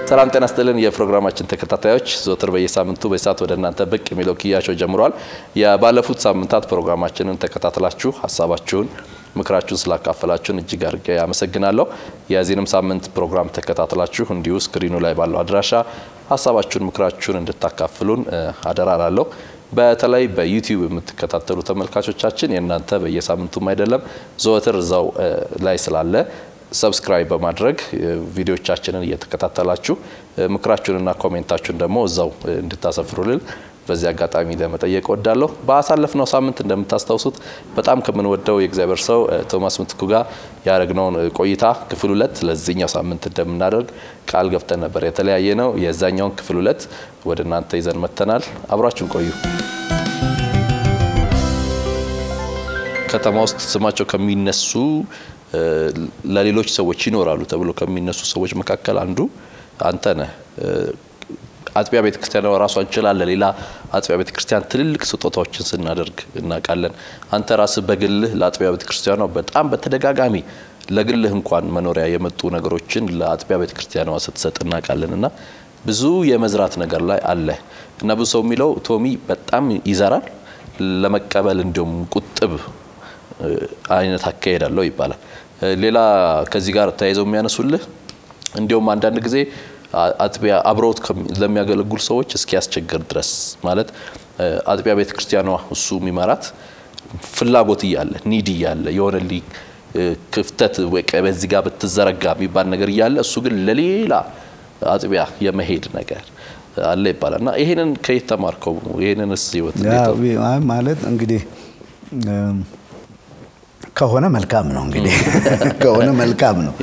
ሰላም ጤና ስጥልን የፕሮግራማችን ተከታታዮች ዘወትር በየሳምንቱ በሰዓት ወደ እናንተ ብቅ የሚለው ክያቸው ጀምሯል። የባለፉት ሳምንታት ፕሮግራማችንን ተከታትላችሁ ሀሳባችሁን ምክራችሁን ስላካፈላችሁን እጅግ አድርጌ አመሰግናለሁ። የዚህንም ሳምንት ፕሮግራም ተከታትላችሁ እንዲሁ ስክሪኑ ላይ ባለው አድራሻ ሀሳባችሁን ምክራችሁን እንድታካፍሉን አደራ ላለሁ። በተለይ በዩቲዩብ የምትከታተሉ ተመልካቾቻችን የእናንተ በየሳምንቱም አይደለም ዘወትር እዛው ላይ ስላለ ሰብስክራይብ በማድረግ ቪዲዮቻችንን እየተከታተላችሁ ምክራችሁንና ኮሜንታችሁን ደግሞ እዛው እንድታሰፍሩልን በዚህ አጋጣሚ ለመጠየቅ ወዳለሁ። በአሳለፍነው ሳምንት እንደምታስታውሱት በጣም ከምንወደው የእግዚአብሔር ሰው ቶማስ ምትኩ ጋር ያደረግነውን ቆይታ ክፍል ሁለት ለዚህኛው ሳምንት እንደምናደርግ ቃል ገብተን ነበር። የተለያየ ነው። የዛኛውን ክፍል ሁለት ወደ እናንተ ይዘን መጥተናል። አብራችሁን ቆዩ። ከተማ ውስጥ ስማቸው ከሚነሱ ለሌሎች ሰዎች ይኖራሉ ተብሎ ከሚነሱ ሰዎች መካከል አንዱ አንተ ነህ። አጥቢያ ቤተ ክርስቲያን ራሷን ችላ ለሌላ አጥቢያ ቤተ ክርስቲያን ትልልቅ ስጦታዎችን ስናደርግ እናውቃለን። አንተ ራስህ በግልህ ለአጥቢያ ቤተ ክርስቲያኗ በጣም በተደጋጋሚ ለግልህ እንኳን መኖሪያ የመጡ ነገሮችን ለአጥቢያ ቤተ ክርስቲያኗ ስትሰጥ እናውቃለን እና ብዙ የመዝራት ነገር ላይ አለ እና ብዙ ሰው የሚለው ቶሚ በጣም ይዘራል፣ ለመቀበል እንዲሁም ቁጥብ አይነት አካሄድ አለው ይባላል። ሌላ ከዚህ ጋር ተያይዘው የሚያነሱልህ እንዲሁም አንዳንድ ጊዜ አጥቢያ አብረውት ለሚያገለግሉ ሰዎች እስኪያስቸግር ድረስ ማለት አጥቢያ ቤተ ክርስቲያኗ እሱ የሚመራት ፍላጎት እያለ ኒድ እያለ የሆነ ክፍተት በዚህ ጋር ብትዘረጋ የሚባል ነገር እያለ እሱ ግን ለሌላ አጥቢያ የመሄድ ነገር አለ ይባላል እና ይሄንን ከየት ተማርከው? ይሄንንስ ህይወት ማለት እንግዲህ ከሆነ መልካም ነው እንግዲህ ከሆነ መልካም ነው።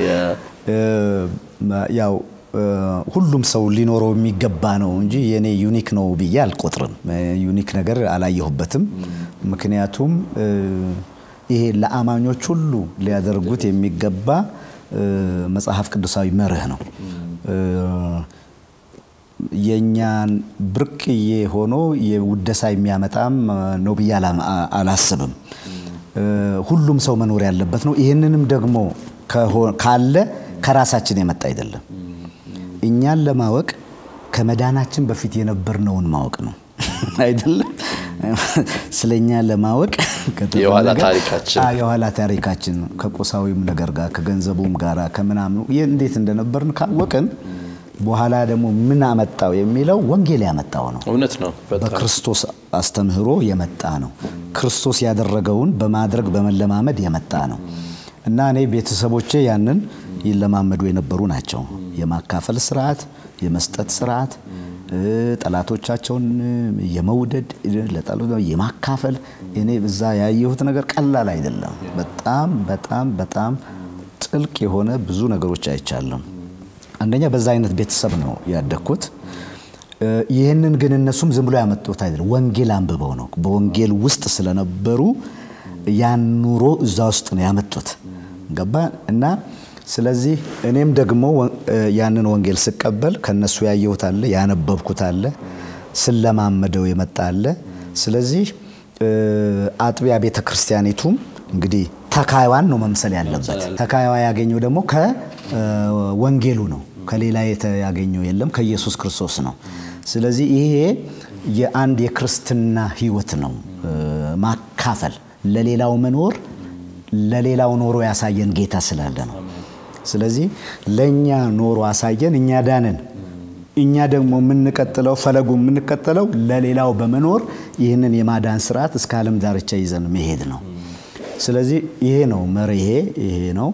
ያው ሁሉም ሰው ሊኖረው የሚገባ ነው እንጂ የኔ ዩኒክ ነው ብዬ አልቆጥርም። ዩኒክ ነገር አላየሁበትም። ምክንያቱም ይሄ ለአማኞች ሁሉ ሊያደርጉት የሚገባ መጽሐፍ ቅዱሳዊ መርህ ነው። የእኛን ብርቅዬ ሆኖ የውደሳ የሚያመጣም ነው ብዬ አላስብም። ሁሉም ሰው መኖር ያለበት ነው። ይህንንም ደግሞ ካለ ከራሳችን የመጣ አይደለም። እኛን ለማወቅ ከመዳናችን በፊት የነበርነውን ማወቅ ነው አይደለም። ስለ እኛ ለማወቅ የኋላ ታሪካችን የኋላ ታሪካችን ከቁሳዊም ነገር ጋር ከገንዘቡም ጋር ከምናምኑ እንዴት እንደነበርን ካወቅን በኋላ ደግሞ ምን አመጣው የሚለው ወንጌል ያመጣው ነው። እውነት ነው። በክርስቶስ አስተምህሮ የመጣ ነው። ክርስቶስ ያደረገውን በማድረግ በመለማመድ የመጣ ነው እና እኔ ቤተሰቦቼ ያንን ይለማመዱ የነበሩ ናቸው። የማካፈል ስርዓት፣ የመስጠት ስርዓት፣ ጠላቶቻቸውን የመውደድ የማካፈል እኔ እዛ ያየሁት ነገር ቀላል አይደለም። በጣም በጣም በጣም ጥልቅ የሆነ ብዙ ነገሮች አይቻለሁ። አንደኛ በዛ አይነት ቤተሰብ ነው ያደግኩት። ይህንን ግን እነሱም ዝም ብሎ ያመጡት አይደለም፣ ወንጌል አንብበው ነው። በወንጌል ውስጥ ስለነበሩ ያን ኑሮ እዛ ውስጥ ነው ያመጡት። ገባ እና ስለዚህ እኔም ደግሞ ያንን ወንጌል ስቀበል ከነሱ ያየሁት አለ፣ ያነበብኩት አለ፣ ስለማመደው የመጣ አለ። ስለዚህ አጥቢያ ቤተ ክርስቲያኒቱም እንግዲህ ተካይዋን ነው መምሰል ያለበት። ተካይዋ ያገኘው ደግሞ ከወንጌሉ ነው። ከሌላ ያገኘው የለም፣ ከኢየሱስ ክርስቶስ ነው። ስለዚህ ይሄ የአንድ የክርስትና ሕይወት ነው። ማካፈል፣ ለሌላው መኖር፣ ለሌላው ኖሮ ያሳየን ጌታ ስላለ ነው። ስለዚህ ለእኛ ኖሮ አሳየን፣ እኛ ዳንን። እኛ ደግሞ የምንቀጥለው ፈለጉ የምንቀጥለው ለሌላው በመኖር ይህንን የማዳን ስርዓት እስከ ዓለም ዳርቻ ይዘን መሄድ ነው። ስለዚህ ይሄ ነው መርሄ፣ ይሄ ነው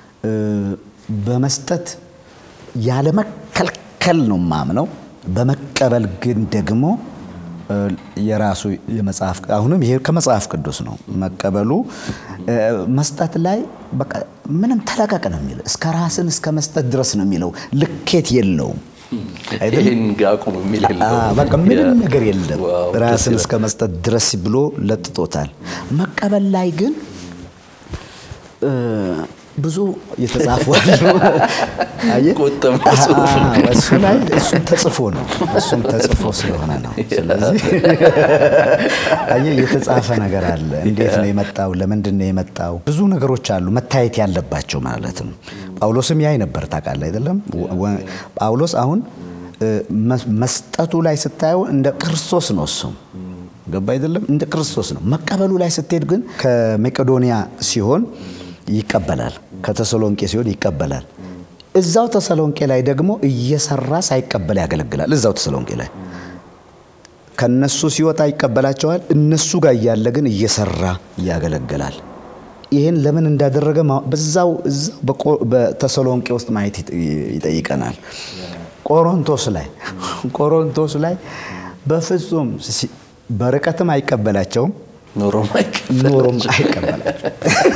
በመስጠት ያለመከልከል ነው ማምነው። በመቀበል ግን ደግሞ የራሱ የመጽሐፍ አሁንም ይሄ ከመጽሐፍ ቅዱስ ነው መቀበሉ። መስጠት ላይ በቃ ምንም ተለቀቅ ነው የሚለው እስከ ራስን እስከ መስጠት ድረስ ነው የሚለው። ልኬት የለውም። ይህን አቁም የሚል በቃ ምንም ነገር የለም። ራስን እስከ መስጠት ድረስ ብሎ ለጥጦታል። መቀበል ላይ ግን ብዙ የተጻፉ አሉ። አየህ? ቁጥም ጽሑፍ ነው። አዎ፣ እሱ ላይ እሱም ተጽፎ ነው። እሱም ተጽፎ ስለሆነ ነው። ስለዚህ አየህ የተጻፈ ነገር አለ። እንዴት ነው የመጣው? ለምንድን ነው የመጣው? ብዙ ነገሮች አሉ መታየት ያለባቸው ማለት ነው። ጳውሎስም ያይ ነበር ታውቃለህ አይደለም? ወ- ጳውሎስ አሁን እ፣ መ- መስጠቱ ላይ ስታየው እንደ ክርስቶስ ነው እሱም ገባ አይደለም? እንደ ክርስቶስ ነው። መቀበሉ ላይ ስትሄድ ግን ከመቄዶንያ ሲሆን ይቀበላል፣ ከተሰሎንቄ ሲሆን ይቀበላል። እዛው ተሰሎንቄ ላይ ደግሞ እየሰራ ሳይቀበል ያገለግላል። እዛው ተሰሎንቄ ላይ ከነሱ ሲወጣ ይቀበላቸዋል። እነሱ ጋር እያለ ግን እየሰራ ያገለግላል። ይህን ለምን እንዳደረገ ማ- በዛው እዛው በቆ- በተሰሎንቄ ውስጥ ማየት ይጥ- ይጠይቀናል። ቆሮንቶስ ላይ ቆሮንቶስ ላይ በፍጹም ሲ- በርቀትም አይቀበላቸውም ኖሮም ኖሮም አይቀበላቸው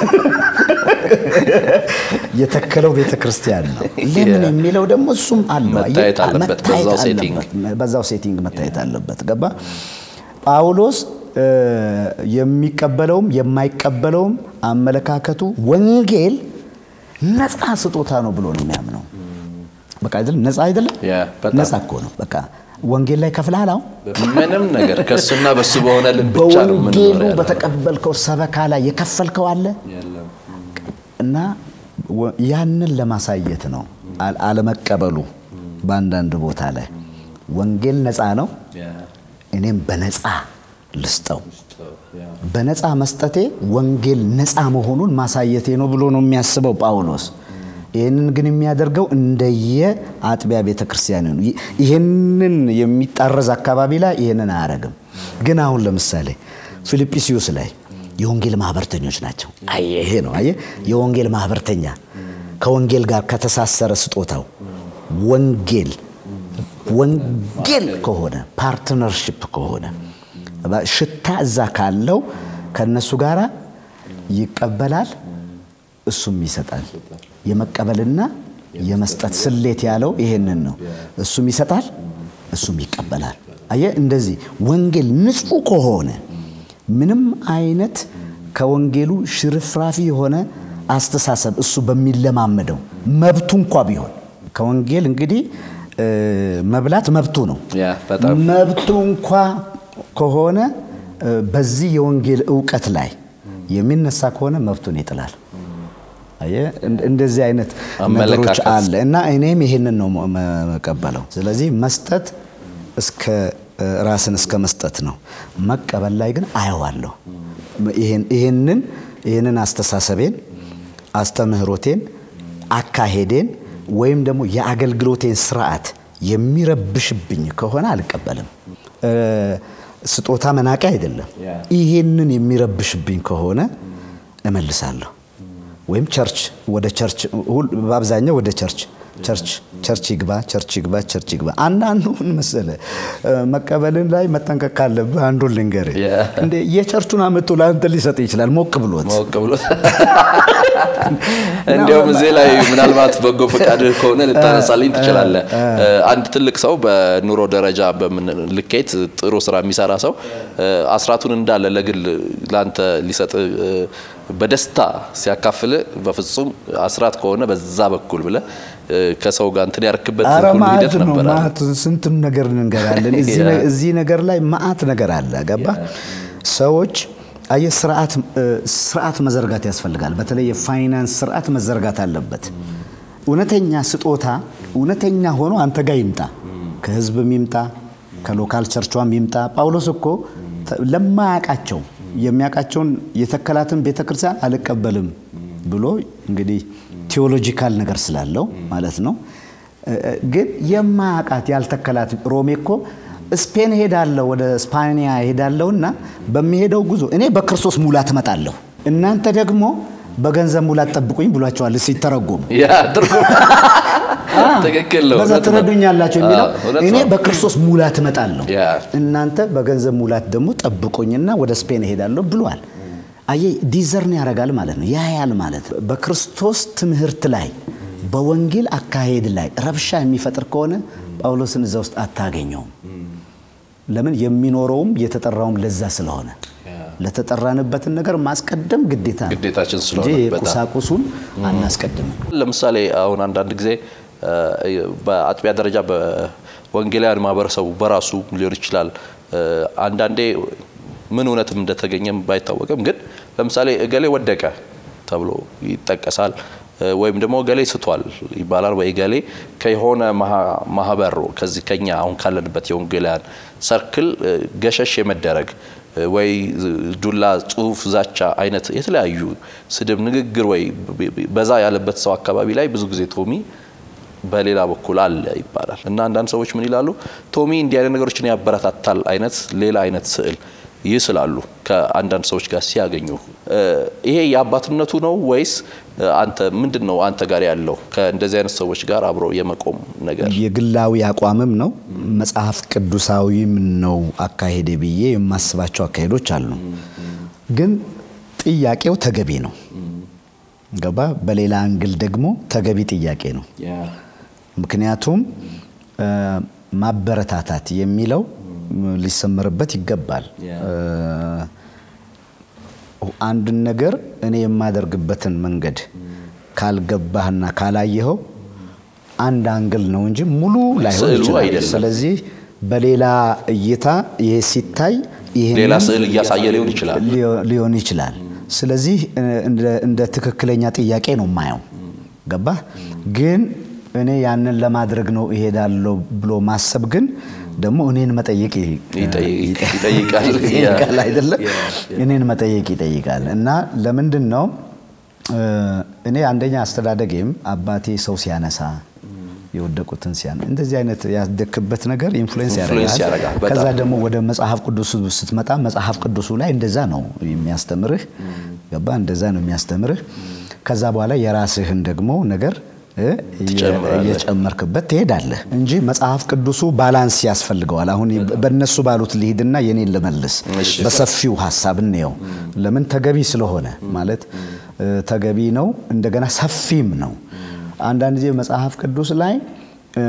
የተከለው ቤተ ክርስቲያን ነው። ለምን የሚለው ደግሞ እሱም አለው። መታየት አለበት፣ መታየት በዛው ሴቲንግ። አለበት። በዛው ሴቲንግ መታየት አለበት። ገባ ጳውሎስ እ፣ የሚቀበለውም የማይቀበለውም አመለካከቱ ወንጌል ነፃ ስጦታ ነው ብሎ ነው የሚያምነው። በቃ አይደለም ነፃ አይደለም ያ፣ በጣም። ነፃ እኮ ነው። በቃ ወንጌል ላይ ከፍለሃል አሁን ምንም ነገር ከእሱና በሱ በሆነልን ብቻ ነው በወንጌሉ የምንኖረው ያለው። በተቀበልከው ሰበካ ላይ የከፈልከው አለ እና ወ- ያንን ለማሳየት ነው አል- አለመቀበሉ በአንዳንድ ቦታ ላይ ወንጌል ነፃ ነው፣ እኔም በነፃ ልስጠው። በነፃ መስጠቴ ወንጌል ነፃ መሆኑን ማሳየቴ ነው ብሎ ነው የሚያስበው ጳውሎስ። ይህንን ግን የሚያደርገው እንደየ አጥቢያ ቤተ ክርስቲያን ነው። ይ- ይህንን የሚጣረዝ አካባቢ ላይ ይህንን አያረግም። ግን አሁን ለምሳሌ ፊልጵስዩስ ላይ የወንጌል ማህበርተኞች ናቸው። አየህ ይሄ ነው አየህ፣ የወንጌል ማህበርተኛ ከወንጌል ጋር ከተሳሰረ ስጦታው ወንጌል ወንጌል ከሆነ ፓርትነርሽፕ ከሆነ ሽታ እዛ ካለው ከነሱ ጋር ይቀበላል፣ እሱም ይሰጣል። የመቀበልና የመስጠት ስሌት ያለው ይሄንን ነው። እሱም ይሰጣል፣ እሱም ይቀበላል። አየህ እንደዚህ ወንጌል ንጹሕ ከሆነ ምንም አይነት ከወንጌሉ ሽርፍራፊ የሆነ አስተሳሰብ እሱ በሚለማመደው መብቱ እንኳ ቢሆን ከወንጌል እንግዲህ እ፣ መብላት መብቱ ነው። ያ በጣም መብቱ እንኳ ከሆነ እ፣ በዚህ የወንጌል እውቀት ላይ የሚነሳ ከሆነ መብቱን ይጥላል። አየህ፣ እንደ- እንደዚህ አይነት ነገሮች አመለካከት። አለ እና እኔም ይሄንን ነው መ- መቀበለው። ስለዚህ መስጠት እስከ እ፣ ራስን እስከ መስጠት ነው። መቀበል ላይ ግን አየዋለሁ። ይሄን- ይሄንን ይሄንን አስተሳሰቤን፣ አስተምህሮቴን፣ አካሄዴን ወይም ደግሞ የአገልግሎቴን ስርዓት የሚረብሽብኝ ከሆነ አልቀበልም። እ፣ ስጦታ መናቂ አይደለም። ይሄንን የሚረብሽብኝ ከሆነ እመልሳለሁ። ወይም ቸርች ወደ ቸርች ሁል- በአብዛኛው ወደ ቸርች ቸርች ቸርች ይግባ ቸርች ይግባ ቸርች ይግባ። አንዳንዱ ምን መሰለህ እ፣ መቀበልን ላይ መጠንቀቅ ካለብህ አንዱን ልንገርህ። ያ። እንደ የቸርቹን አመጡ ለአንተ ሊሰጥ ይችላል ሞቅ ብሎት ማወቅ ብሎ እንዲያውም እዚህ ላይ ምናልባት በጎ ፈቃድህ ከሆነ ልታነሳልኝ ትችላለህ። አንድ ትልቅ ሰው በኑሮ ደረጃ በምን ልኬት ጥሩ ስራ የሚሰራ ሰው እ፣ አስራቱን እንዳለ ለግል ለአንተ ሊሰጥ እ፣ በደስታ ሲያካፍል በፍጹም አስራት ከሆነ በዛ በኩል ብለህ እ፣ ከሰው ጋር እንትን ያርክበት አረ ሁሉ ማአት ሂደት ነው ነበር። ማአት ስንቱን ነገር እንገራለን። እዚህ ነ- እዚህ ነገር ላይ ማአት ነገር አለ። ገባ ሰዎች አየህ፣ ስርዓት እ፣ ስርዓት መዘርጋት ያስፈልጋል። በተለይ የፋይናንስ ስርዓት መዘርጋት አለበት። እውነተኛ ስጦታ እውነተኛ ሆኖ አንተ ጋር ይምጣ፣ ከህዝብም ይምጣ፣ ከሎካል ቸርቿም ይምጣ። ጳውሎስ እኮ ተ- ለማያውቃቸው የሚያውቃቸውን የተከላትን ቤተ ክርስቲያን አልቀበልም ብሎ እንግዲህ ቴዎሎጂካል ነገር ስላለው ማለት ነው። እ፣ እ፣ ግን የማያውቃት ያልተከላት ሮሜ እኮ ስፔን ሄዳለሁ ወደ ስፓኒያ ሄዳለሁና በሚሄደው ጉዞ እኔ በክርስቶስ ሙላት እመጣለሁ እናንተ ደግሞ በገንዘብ ሙላት ጠብቁኝ ብሏቸዋል ሲተረጎሙ ያ ትርጉም ትክክል ነው። በዛ እውነት ነው። ትረዱኛላችሁ የሚለው አዎ፣ እውነት እኔ ነው። በክርስቶስ ሙላት እመጣለሁ ያ። እናንተ በገንዘብ ሙላት ደግሞ ጠብቁኝና ወደ ስፔን እሄዳለሁ ብሏል። አየህ ዲዘርን ያደርጋል ማለት ነው፣ ያያል ማለት ነው። በክርስቶስ ትምህርት ላይ በወንጌል አካሄድ ላይ ረብሻ የሚፈጥር ከሆነ ጳውሎስን እዛ ውስጥ አታገኘውም። ለምን? የሚኖረውም የተጠራውም ለዛ ስለሆነ ለተጠራንበትን ነገር ማስቀደም ግዴታ ነው ግዴታችን እንጂ ስለሆነ በጣም ቁሳቁሱን አናስቀድምም። ለምሳሌ አሁን አንዳንድ ጊዜ በአጥቢያ ደረጃ በወንጌላውያን ማህበረሰቡ በራሱ ሊሆን ይችላል። አንዳንዴ ምን እውነትም እንደተገኘም ባይታወቅም ግን ለምሳሌ እገሌ ወደቀ ተብሎ ይጠቀሳል። ወይም ደግሞ እገሌ ስቷል ይባላል። ወይ እገሌ ከሆነ ማህበር ከዚህ ከኛ አሁን ካለንበት የወንጌላውያን ሰርክል ገሸሽ የመደረግ ወይ ዱላ፣ ጽሁፍ፣ ዛቻ አይነት የተለያዩ ስድብ፣ ንግግር ወይ በዛ ያለበት ሰው አካባቢ ላይ ብዙ ጊዜ ቶሚ በሌላ በኩል አለ ይባላል እና አንዳንድ ሰዎች ምን ይላሉ? ቶሚ እንዲህ አይነት ነገሮችን ያበረታታል አይነት ሌላ አይነት ስዕል ይስላሉ ከአንዳንድ ሰዎች ጋር ሲያገኙ። ይሄ የአባትነቱ ነው ወይስ አንተ ምንድን ነው አንተ ጋር ያለው ከእንደዚህ አይነት ሰዎች ጋር አብሮ የመቆም ነገር? የግላዊ አቋምም ነው መጽሐፍ ቅዱሳዊም ነው አካሄዴ ብዬ የማስባቸው አካሄዶች አሉ። ግን ጥያቄው ተገቢ ነው ገባ። በሌላ አንግል ደግሞ ተገቢ ጥያቄ ነው። ምክንያቱም ማበረታታት የሚለው ሊሰመርበት ይገባል። አንድን ነገር እኔ የማደርግበትን መንገድ ካልገባህና ካላየኸው አንድ አንግል ነው እንጂ ሙሉ ላይሆን ስዕሉ ይችላል። አይደለም። ስለዚህ በሌላ እይታ ይሄ ሲታይ ይሄንን ሌላ ስዕል እያሳየ ሊሆን ይችላል። ሊዮ- ሊሆን ይችላል። ስለዚህ እንደ- እንደ ትክክለኛ ጥያቄ ነው የማየው። ገባ ግን እኔ ያንን ለማድረግ ነው እሄዳለሁ ብሎ ማሰብ ግን ደግሞ እኔን መጠየቅ ይ- ይጠይቅ- ይጠ- ይጠይቃል። ይጠይቃል ያ- አይደለም? ያ- ያ። እኔን መጠየቅ ይጠይቃል። እና ለምንድን ነው እ፣ እኔ አንደኛ አስተዳደጌም አባቴ ሰው ሲያነሳ የወደቁትን ሲያነ እንደዚህ አይነት ያደክበት ነገር ኢንፍሉዌንስ ኢንፍሉዌንስ ያደርጋል። ያደርጋል በጣም። ከዛ ደግሞ ወደ መጽሐፍ ቅዱስ ስትመጣ መጽሐፍ ቅዱሱ ላይ እንደዛ ነው የሚያስተምርህ። ገባ እንደዛ ነው የሚያስተምርህ። ከዛ በኋላ የራስህን ደግሞ ነገር እ፣ ትጨምራለህ። እየጨመርክበት ትሄዳለህ እንጂ መጽሐፍ ቅዱሱ ባላንስ ያስፈልገዋል። አሁን በእነሱ ባሉት ልሂድና የኔን ልመልስ፣ እሺ። በሰፊው ሀሳብ እንየው። ለምን ተገቢ ስለሆነ ማለት እ፣ ተገቢ ነው፣ እንደገና ሰፊም ነው። አንዳንድ ጊዜ መጽሐፍ ቅዱስ ላይ እ፣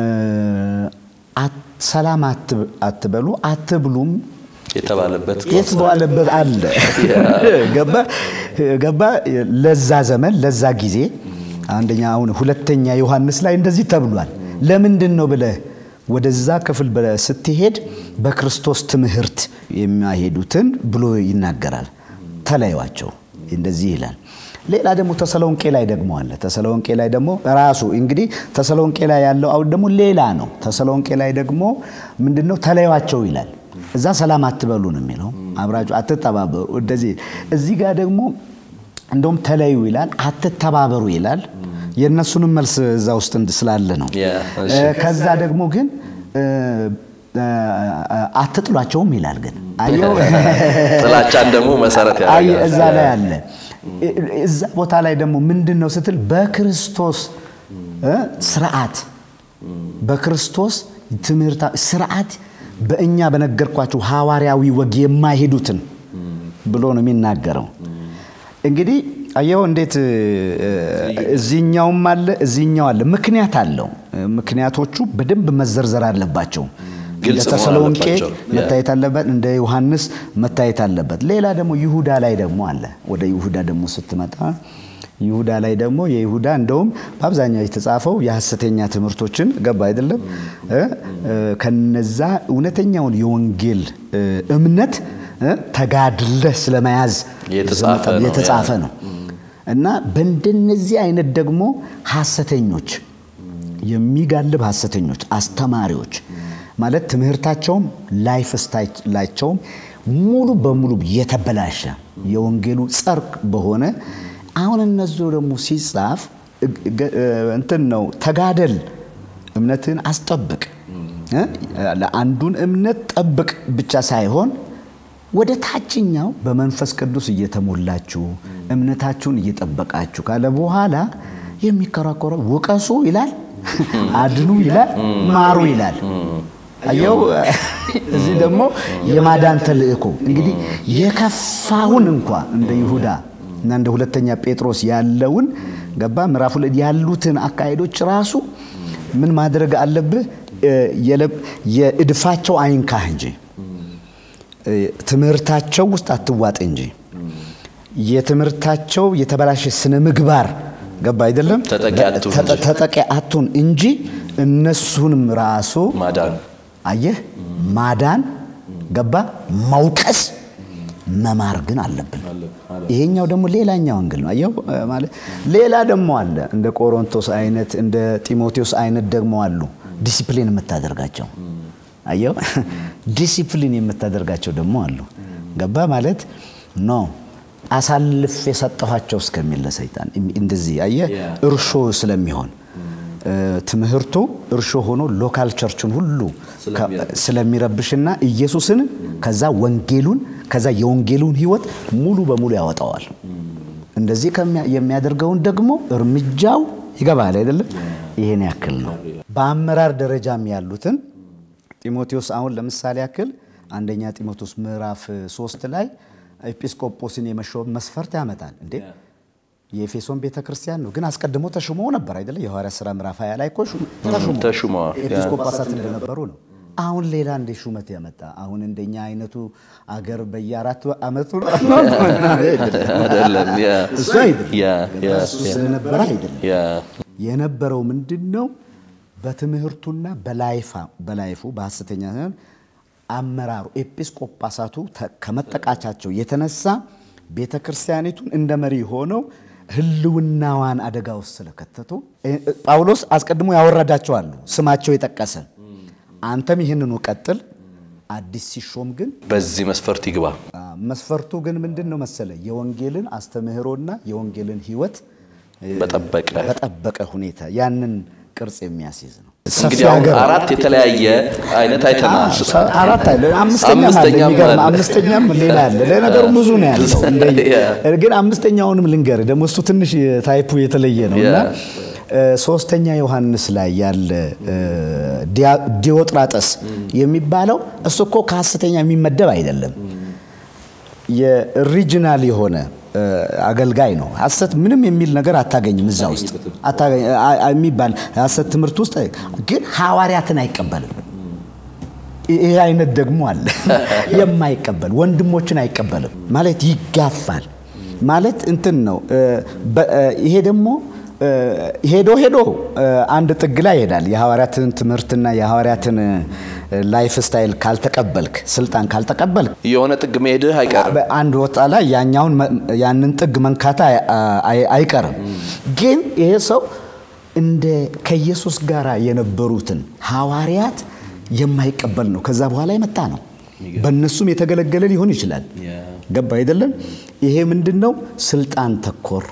አት- ሰላም አት- አትበሉ አትብሉም የተባለበት የተባለበት አለ። ገባ ገባ ለዛ ዘመን ለዛ ጊዜ አንደኛ አሁን ሁለተኛ ዮሐንስ ላይ እንደዚህ ተብሏል። ለምንድን ነው ብለህ ወደዛ ክፍል ብለህ ስትሄድ በክርስቶስ ትምህርት የሚያሄዱትን ብሎ ይናገራል። ተለዩዋቸው እንደዚህ ይላል። ሌላ ደግሞ ተሰሎንቄ ላይ ደግሞ አለ። ተሰሎንቄ ላይ ደግሞ ራሱ እንግዲህ ተሰሎንቄ ላይ ያለው አሁን ደግሞ ሌላ ነው። ተሰሎንቄ ላይ ደግሞ ምንድን ነው ተለዩዋቸው ይላል። እዛ ሰላም አትበሉ ነው የሚለው። አብራችሁ አትተባበሩ። እንደዚህ እዚህ ጋር ደግሞ እንደውም ተለዩ ይላል፣ አትተባበሩ ይላል። የእነሱንም መልስ እዛ ውስጥ እንድ- ስላለ ነው። ያ፣ እሺ። እ፣ ከዛ ደግሞ ግን እ፣ እ፣ አትጥሏቸውም ይላል። ግን አየው ጥላቻን ደግሞ መሰረት አይ ያደርጋል። እዛ ላይ አለ። እዛ ቦታ ላይ ደግሞ ምንድን ነው ስትል በክርስቶስ እ፣ ስርዓት በክርስቶስ ትምህርት ስርዓት በእኛ በነገርኳቸው ሐዋርያዊ ወግ የማይሄዱትን ብሎ ነው የሚናገረው። እንግዲህ አየው እንዴት እ፣ እዚህኛውም አለ እዚህኛው አለ። ምክንያት አለው። ምክንያቶቹ በደንብ መዘርዘር አለባቸው። ግልጽ እንደ መሆን ተሰሎንቄ አለባቸው። መታየት አለበት። እንደ ዮሐንስ መታየት አለበት። ሌላ ደግሞ ይሁዳ ላይ ደግሞ አለ። ወደ ይሁዳ ደግሞ ስትመጣ ይሁዳ ላይ ደግሞ የይሁዳ እንደውም በአብዛኛው የተጻፈው የሐሰተኛ ትምህርቶችን ገባ አይደለም እ? እ፣ ከነዛ እውነተኛውን የወንጌል እ፣ እምነት እ፣ ተጋድለህ ስለመያዝ የተጻፈ ነው፣ የተጻፈ ያ። ነው እና በእንደነዚህ አይነት ደግሞ ሐሰተኞች የሚጋልብ ሐሰተኞች አስተማሪዎች ማለት ትምህርታቸውም ላይፍ ስታይላቸውም ሙሉ በሙሉ የተበላሸ የወንጌሉ ጸርቅ በሆነ አሁን እነሱ ደግሞ ሲጻፍ እግ- እግ- እንትን ነው ተጋደል፣ እምነትን አስጠብቅ እ? ለአንዱን እምነት ጠብቅ ብቻ ሳይሆን ወደ ታችኛው በመንፈስ ቅዱስ እየተሞላችሁ እምነታችሁን እየጠበቃችሁ ካለ በኋላ የሚከራከረው ውቀሱ ይላል፣ አድኑ ይላል፣ ማሩ ይላል። አየው እዚህ ደግሞ የማዳን ተልእኮ እንግዲህ የከፋውን እንኳ እንደ ይሁዳ እና እንደ ሁለተኛ ጴጥሮስ ያለውን ገባ ምዕራፍ ሁለት ያሉትን አካሄዶች ራሱ ምን ማድረግ አለብህ? እ፣ የለብ- የእድፋቸው አይንካህ እንጂ ትምህርታቸው ውስጥ አትዋጥ እንጂ የትምህርታቸው የተበላሸ ስነ ምግባር ገባ አይደለም ተጠቂ አትሁን ተጠ- እንጂ። ተጠቂ አትሁን እንጂ እነሱንም ራሱ ማዳን አየህ ማዳን ገባ መውቀስ መማር ግን አለብን። ይሄኛው ደግሞ ሌላኛው አንግል ነው። አየው እ፣ ማለት ሌላ ደግሞ አለ እንደ ቆሮንቶስ አይነት እንደ ጢሞቴዎስ አይነት ደግሞ አሉ ዲሲፕሊን የምታደርጋቸው አየው ዲሲፕሊን የምታደርጋቸው ደግሞ አሉ። ገባ ማለት ኖ አሳልፍ የሰጠኋቸው እስከሚል ለሰይጣን እንደዚህ አየህ እርሾ ስለሚሆን እ፣ ትምህርቱ እርሾ ሆኖ ሎካል ቸርችን ሁሉ ከ- ስለሚረብሽና ኢየሱስን ከዛ ወንጌሉን ከዛ የወንጌሉን ሕይወት ሙሉ በሙሉ ያወጣዋል። እንደዚህ ከሚያ- የሚያደርገውን ደግሞ እርምጃው ይገባል አይደለም? ይሄን ያክል ነው። በአመራር ደረጃም ያሉትን ጢሞቴዎስ አሁን ለምሳሌ ያክል አንደኛ ጢሞቴዎስ ምዕራፍ ሶስት ላይ ኤጲስቆጶስን የመሾም መስፈርት ያመጣል እንዴ የኤፌሶን ቤተ ክርስቲያን ነው ግን አስቀድሞ ተሹሞ ነበር አይደለ የሐዋርያት ሥራ ምዕራፍ 20 ላይ እኮ ሹም- ተሹሞ ተሹመዋል። ኤጲስቆጶሳት እንደነበሩ ነው አሁን ሌላ እንደ ሹመት ያመጣ አሁን እንደኛ አይነቱ አገር በየአራት አመቱ አይደለም ያ እሱ አይደለም ያ ያ እሱ ስለነበረ አይደለም ያ የነበረው ምንድን ነው? በትምህርቱና በላይፋ በላይፉ በሐሰተኛ ሳይሆን አመራሩ ኤጲስቆጳሳቱ ተ- ከመጠቃቻቸው የተነሳ ቤተ ክርስቲያኒቱን እንደ መሪ ሆነው ሕልውናዋን አደጋ ውስጥ ስለከተቱ እ- እ- ጳውሎስ አስቀድሞ ያወረዳቸው አሉ፣ ስማቸው የጠቀሰ አንተም ይህንኑ ቀጥል። አዲስ ሲሾም ግን በዚህ መስፈርት ይግባ። አ፣ መስፈርቱ ግን ምንድን ነው መሰለ የወንጌልን አስተምህሮና የወንጌልን ሕይወት በጠበቀ በጠበቀ ሁኔታ ያንን ቅርጽ የሚያስይዝ ነው። እንግዲህ አሁን አራት የተለያየ አይነት አይተናል። አራት አለ፣ አምስተኛም አለ። አምስተኛም የሚገርም አለ። አምስተኛም ሌላ አለ። ለነገሩ ብዙ ነው ያለው። እንደ- ያ። ግን አምስተኛውንም ልንገር ደግሞ እሱ ትንሽ ታይፑ የተለየ ነው እና ያ። እ፣ ሶስተኛ ዮሐንስ ላይ ያለ እ፣ ዲያ- ዲዮጥራጠስ የሚባለው እሱ እኮ ከሐሰተኛ የሚመደብ አይደለም። የሪጂናል የሆነ እ፣ አገልጋይ ነው። ሐሰት ምንም የሚል ነገር አታገኝም እዛ ውስጥ አታገኝ- አ- አ- የሚባል ሐሰት ትምህርት ውስጥ ግን ሐዋርያትን አይቀበልም። ይሄ አይነት ደግሞ አለ የማይቀበል ወንድሞችን አይቀበልም ማለት ይጋፋል ማለት እንትን ነው እ፣ በ- እ፣ ይሄ ደግሞ እ፣ ሄዶ ሄዶ እ፣ አንድ ጥግ ላይ ይሄዳል የሐዋርያትን ትምህርትና የሐዋርያትን ላይፍ ስታይል ካልተቀበልክ ስልጣን ካልተቀበልክ የሆነ ጥግ መሄድህ አይቀርም። አንድ ወጣ ላይ ያኛውን መ- ያንን ጥግ መንካታ አይ- አይ- አይቀርም። ግን ይሄ ሰው እንደ ከኢየሱስ ጋር የነበሩትን ሐዋርያት የማይቀበል ነው። ከዛ በኋላ የመጣ ነው። በእነሱም የተገለገለ ሊሆን ይችላል። ገባ አይደለም? ይሄ ምንድን ነው? ስልጣን ተኮር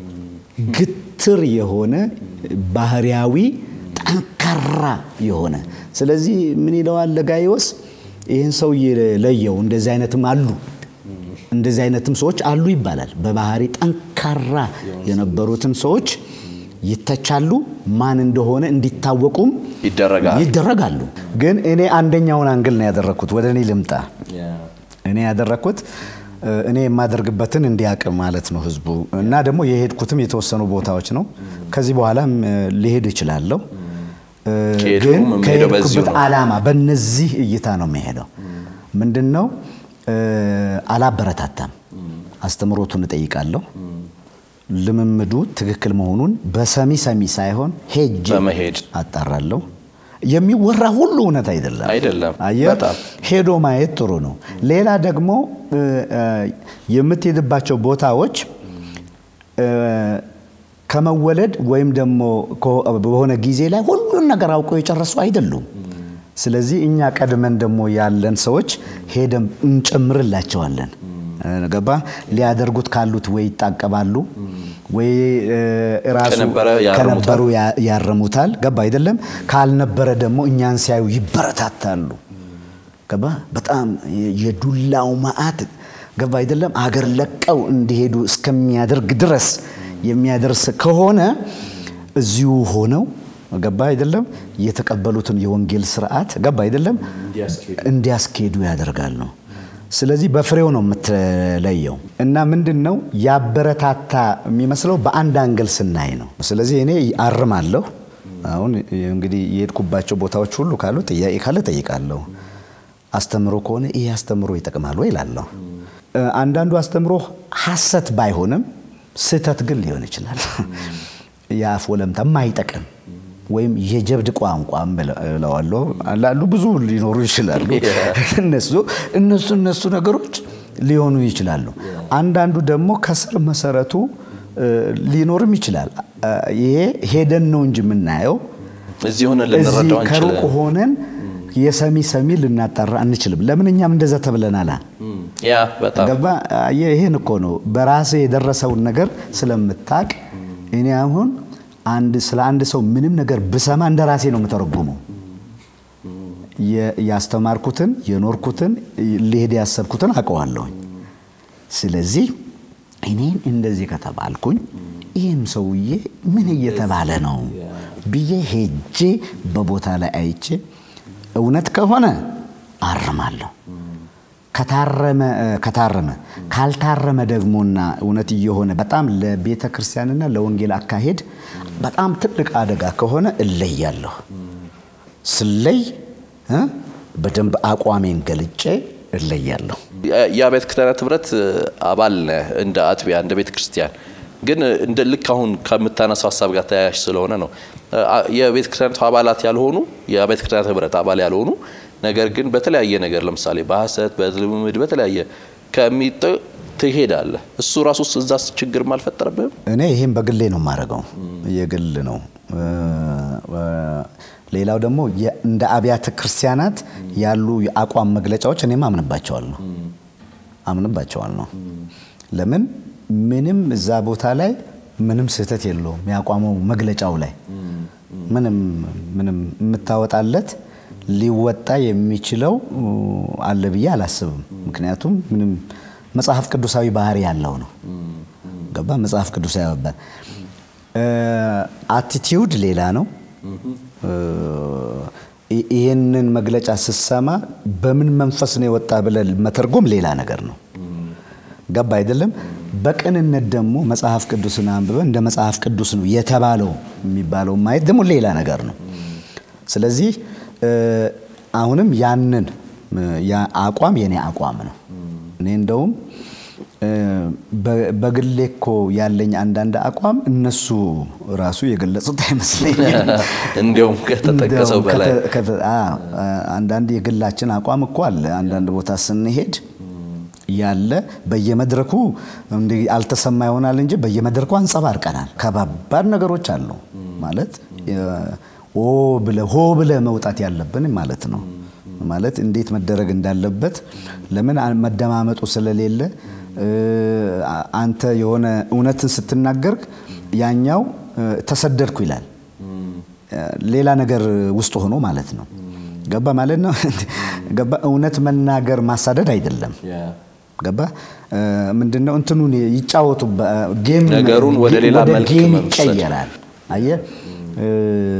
ግትር የሆነ ባህሪያዊ ጠንካራ የሆነ ስለዚህ ምን ይለዋል ለጋይዮስ ይህን ሰውዬ ለየው እንደዚህ አይነትም አሉ እንደዚህ አይነትም ሰዎች አሉ ይባላል በባህሪ ጠንካራ የነበሩትን ሰዎች ይተቻሉ ማን እንደሆነ እንዲታወቁም ይደረጋል። ይደረጋሉ ግን እኔ አንደኛውን አንግል ነው ያደረግኩት ወደ እኔ ልምጣ እኔ ያደረግኩት እ፣ እኔ የማደርግበትን እንዲያውቅ ማለት ነው ህዝቡ እና ደግሞ የሄድኩትም የተወሰኑ ቦታዎች ነው። ከዚህ በኋላም እ፣ ሊሄድ እችላለሁ። እ፣ ከሄድኩም ግን የምሄደው በዚሁ ከሄድኩበት ነው። ዓላማ በነዚህ እይታ ነው የሚሄደው። ምንድን ነው እ፣ አላበረታታም። አስተምሮቱን እጠይቃለሁ። ልምምዱ ትክክል መሆኑን በሰሚ ሰሚ ሳይሆን ሄጄ በመሄድ አጣራለሁ። የሚወራ ሁሉ እውነት አይደለም አይደለም። አየህ፣ በጣም ሄዶ ማየት ጥሩ ነው። ሌላ ደግሞ እ፣ እ፣ የምትሄድባቸው ቦታዎች እ፣ ከመወለድ ወይም ደግሞ ከ- በሆነ ጊዜ ላይ ሁሉን ነገር አውቀው የጨረሱ አይደሉም። ስለዚህ እኛ ቀድመን ደግሞ ያለን ሰዎች ሄደን እንጨምርላቸዋለን። እ፣ ገባ ሊያደርጉት ካሉት ወይ ይጣቀባሉ ወይ እ፣ ራሱ ከነበረ ያርሙታል። ከነበሩ ያ- ያርሙታል። ገባ አይደለም? ካልነበረ ደግሞ እኛን ሲያዩ ይበረታታሉ። ገባ በጣም የዱላው መዓት ገባ አይደለም? አገር ለቀው እንዲሄዱ እስከሚያደርግ ድረስ የሚያደርስ ከሆነ እዚሁ ሆነው ገባ አይደለም? የተቀበሉትን የወንጌል ስርዓት ገባ አይደለም? እንዲያስኬዱ ያደርጋሉ። ስለዚህ በፍሬው ነው የምትለየው። እና ምንድን ነው ያበረታታ የሚመስለው በአንድ አንግል ስናይ ነው። ስለዚህ እኔ አርማለሁ። አሁን እንግዲህ የሄድኩባቸው ቦታዎች ሁሉ ካሉ ጥያቄ ካለ ጠይቃለሁ፣ አስተምሮ ከሆነ ይህ አስተምሮ ይጠቅማል ወይ እላለሁ። አንዳንዱ አስተምሮ ሐሰት ባይሆንም ስህተት ግን ሊሆን ይችላል። የአፍ ወለምታ የማይጠቅም ወይም የጀብድ ቋንቋ እለዋለሁ። ላሉ ብዙ ሊኖሩ ይችላሉ። እነሱ እነሱ እነሱ ነገሮች ሊሆኑ ይችላሉ። አንዳንዱ ደግሞ ከስር መሰረቱ ሊኖርም ይችላል። ይሄ ሄደን ነው እንጂ የምናየው እዚህ ሆነን እዚህ ልንረዳው ከሩቅ አንችልም። ሆነን የሰሚ ሰሚ ልናጣራ አንችልም። ለምን እኛም እንደዛ ተብለናላ። ያ በጣም ገባ አየህ፣ ይሄን እኮ ነው በራሴ የደረሰውን ነገር ስለምታቅ እኔ አሁን አንድ ስለ አንድ ሰው ምንም ነገር ብሰማ እንደ ራሴ ነው የምተረጉመው። የ- ያስተማርኩትን የኖርኩትን ሊሄድ ያሰብኩትን አውቀዋለሁኝ። ስለዚህ እኔን እንደዚህ ከተባልኩኝ ይህም ሰውዬ ምን እየተባለ ነው ብዬ ሄጄ በቦታ ላይ አይቼ እውነት ከሆነ አርማለሁ። ከታረመ ከታረመ ካልታረመ ደግሞና እውነት እየሆነ በጣም ለቤተ ክርስቲያንና ለወንጌል አካሄድ በጣም ትልቅ አደጋ ከሆነ እለያለሁ። ስለይ እ በደንብ አቋሜን ገልጬ እለያለሁ። የአብያተ ክርስቲያናት ህብረት አባል ነህ እንደ አጥቢያ እንደ ቤተ ክርስቲያን ግን እንደ ልክ አሁን ከምታነሳው ሀሳብ ጋር ተያያዥ ስለሆነ ነው የቤተ ክርስቲያናቱ አባላት ያልሆኑ የአብያተ ክርስቲያናት ህብረት አባል ያልሆኑ ነገር ግን በተለያየ ነገር ለምሳሌ በሐሰት በልምምድ በተለያየ ከሚጥ ትሄዳለህ እሱ ራሱ እዛ ችግርም አልፈጠረብህም እኔ ይህም በግሌ ነው የማደርገው፣ የግል ነው። ሌላው ደግሞ የ- እንደ አብያተ ክርስቲያናት ያሉ የአቋም መግለጫዎች እኔም አምንባቸዋለሁ አምንባቸዋለሁ። ለምን ምንም እዛ ቦታ ላይ ምንም ስህተት የለውም። የአቋሙ መግለጫው ላይ ምንም ምንም የምታወጣለት ሊወጣ የሚችለው አለ ብዬ አላስብም። ምክንያቱም ምንም መጽሐፍ ቅዱሳዊ ባህሪ ያለው ነው። ገባ መጽሐፍ ቅዱሳዊ ያባል አቲቲዩድ ሌላ ነው። ይ- ይህንን መግለጫ ስትሰማ በምን መንፈስ ነው የወጣ ብለህ መተርጎም ሌላ ነገር ነው። ገባ አይደለም። በቅንነት ደግሞ መጽሐፍ ቅዱስን አንብበ እንደ መጽሐፍ ቅዱስ ነው የተባለው የሚባለው ማየት ደግሞ ሌላ ነገር ነው። ስለዚህ እ፣ አሁንም ያንን እ፣ ያ አቋም የኔ አቋም ነው። እኔ እንደውም እ፣ በ- በግሌ እኮ ያለኝ አንዳንድ አቋም እነሱ ራሱ የገለጹት አይመስለኝም። እንዲያውም ከተጠቀሰው እንደውም በላይ ከተ- ከተ- አ- አ- አንዳንድ የግላችን አቋም እኮ አለ። አንዳንድ ቦታ ስንሄድ ያለ በየመድረኩ እንዲህ አልተሰማ ይሆናል እንጂ በየመድረኩ አንጸባርቀናል። ከባባድ ነገሮች አሉ ማለት የ- ኦ ብለ ሆ ብለ መውጣት ያለብን ማለት ነው። ማለት እንዴት መደረግ እንዳለበት ለምን አ- መደማመጡ ስለሌለ እ፣ አ- አንተ የሆነ እውነትን ስትናገር ያኛው እ፣ ተሰደድኩ ይላል ሌላ ነገር ውስጥ ሆኖ ማለት ነው። ገባ ማለት ነው። ገባ እውነት መናገር ማሳደድ አይደለም። ገባ እ፣ ምንድነው እንትኑን ይጫወቱ ጌም ነገሩን ወደ ሌላ መልክ ጌም መውሰድ። ይቀየራል። አየህ እ፣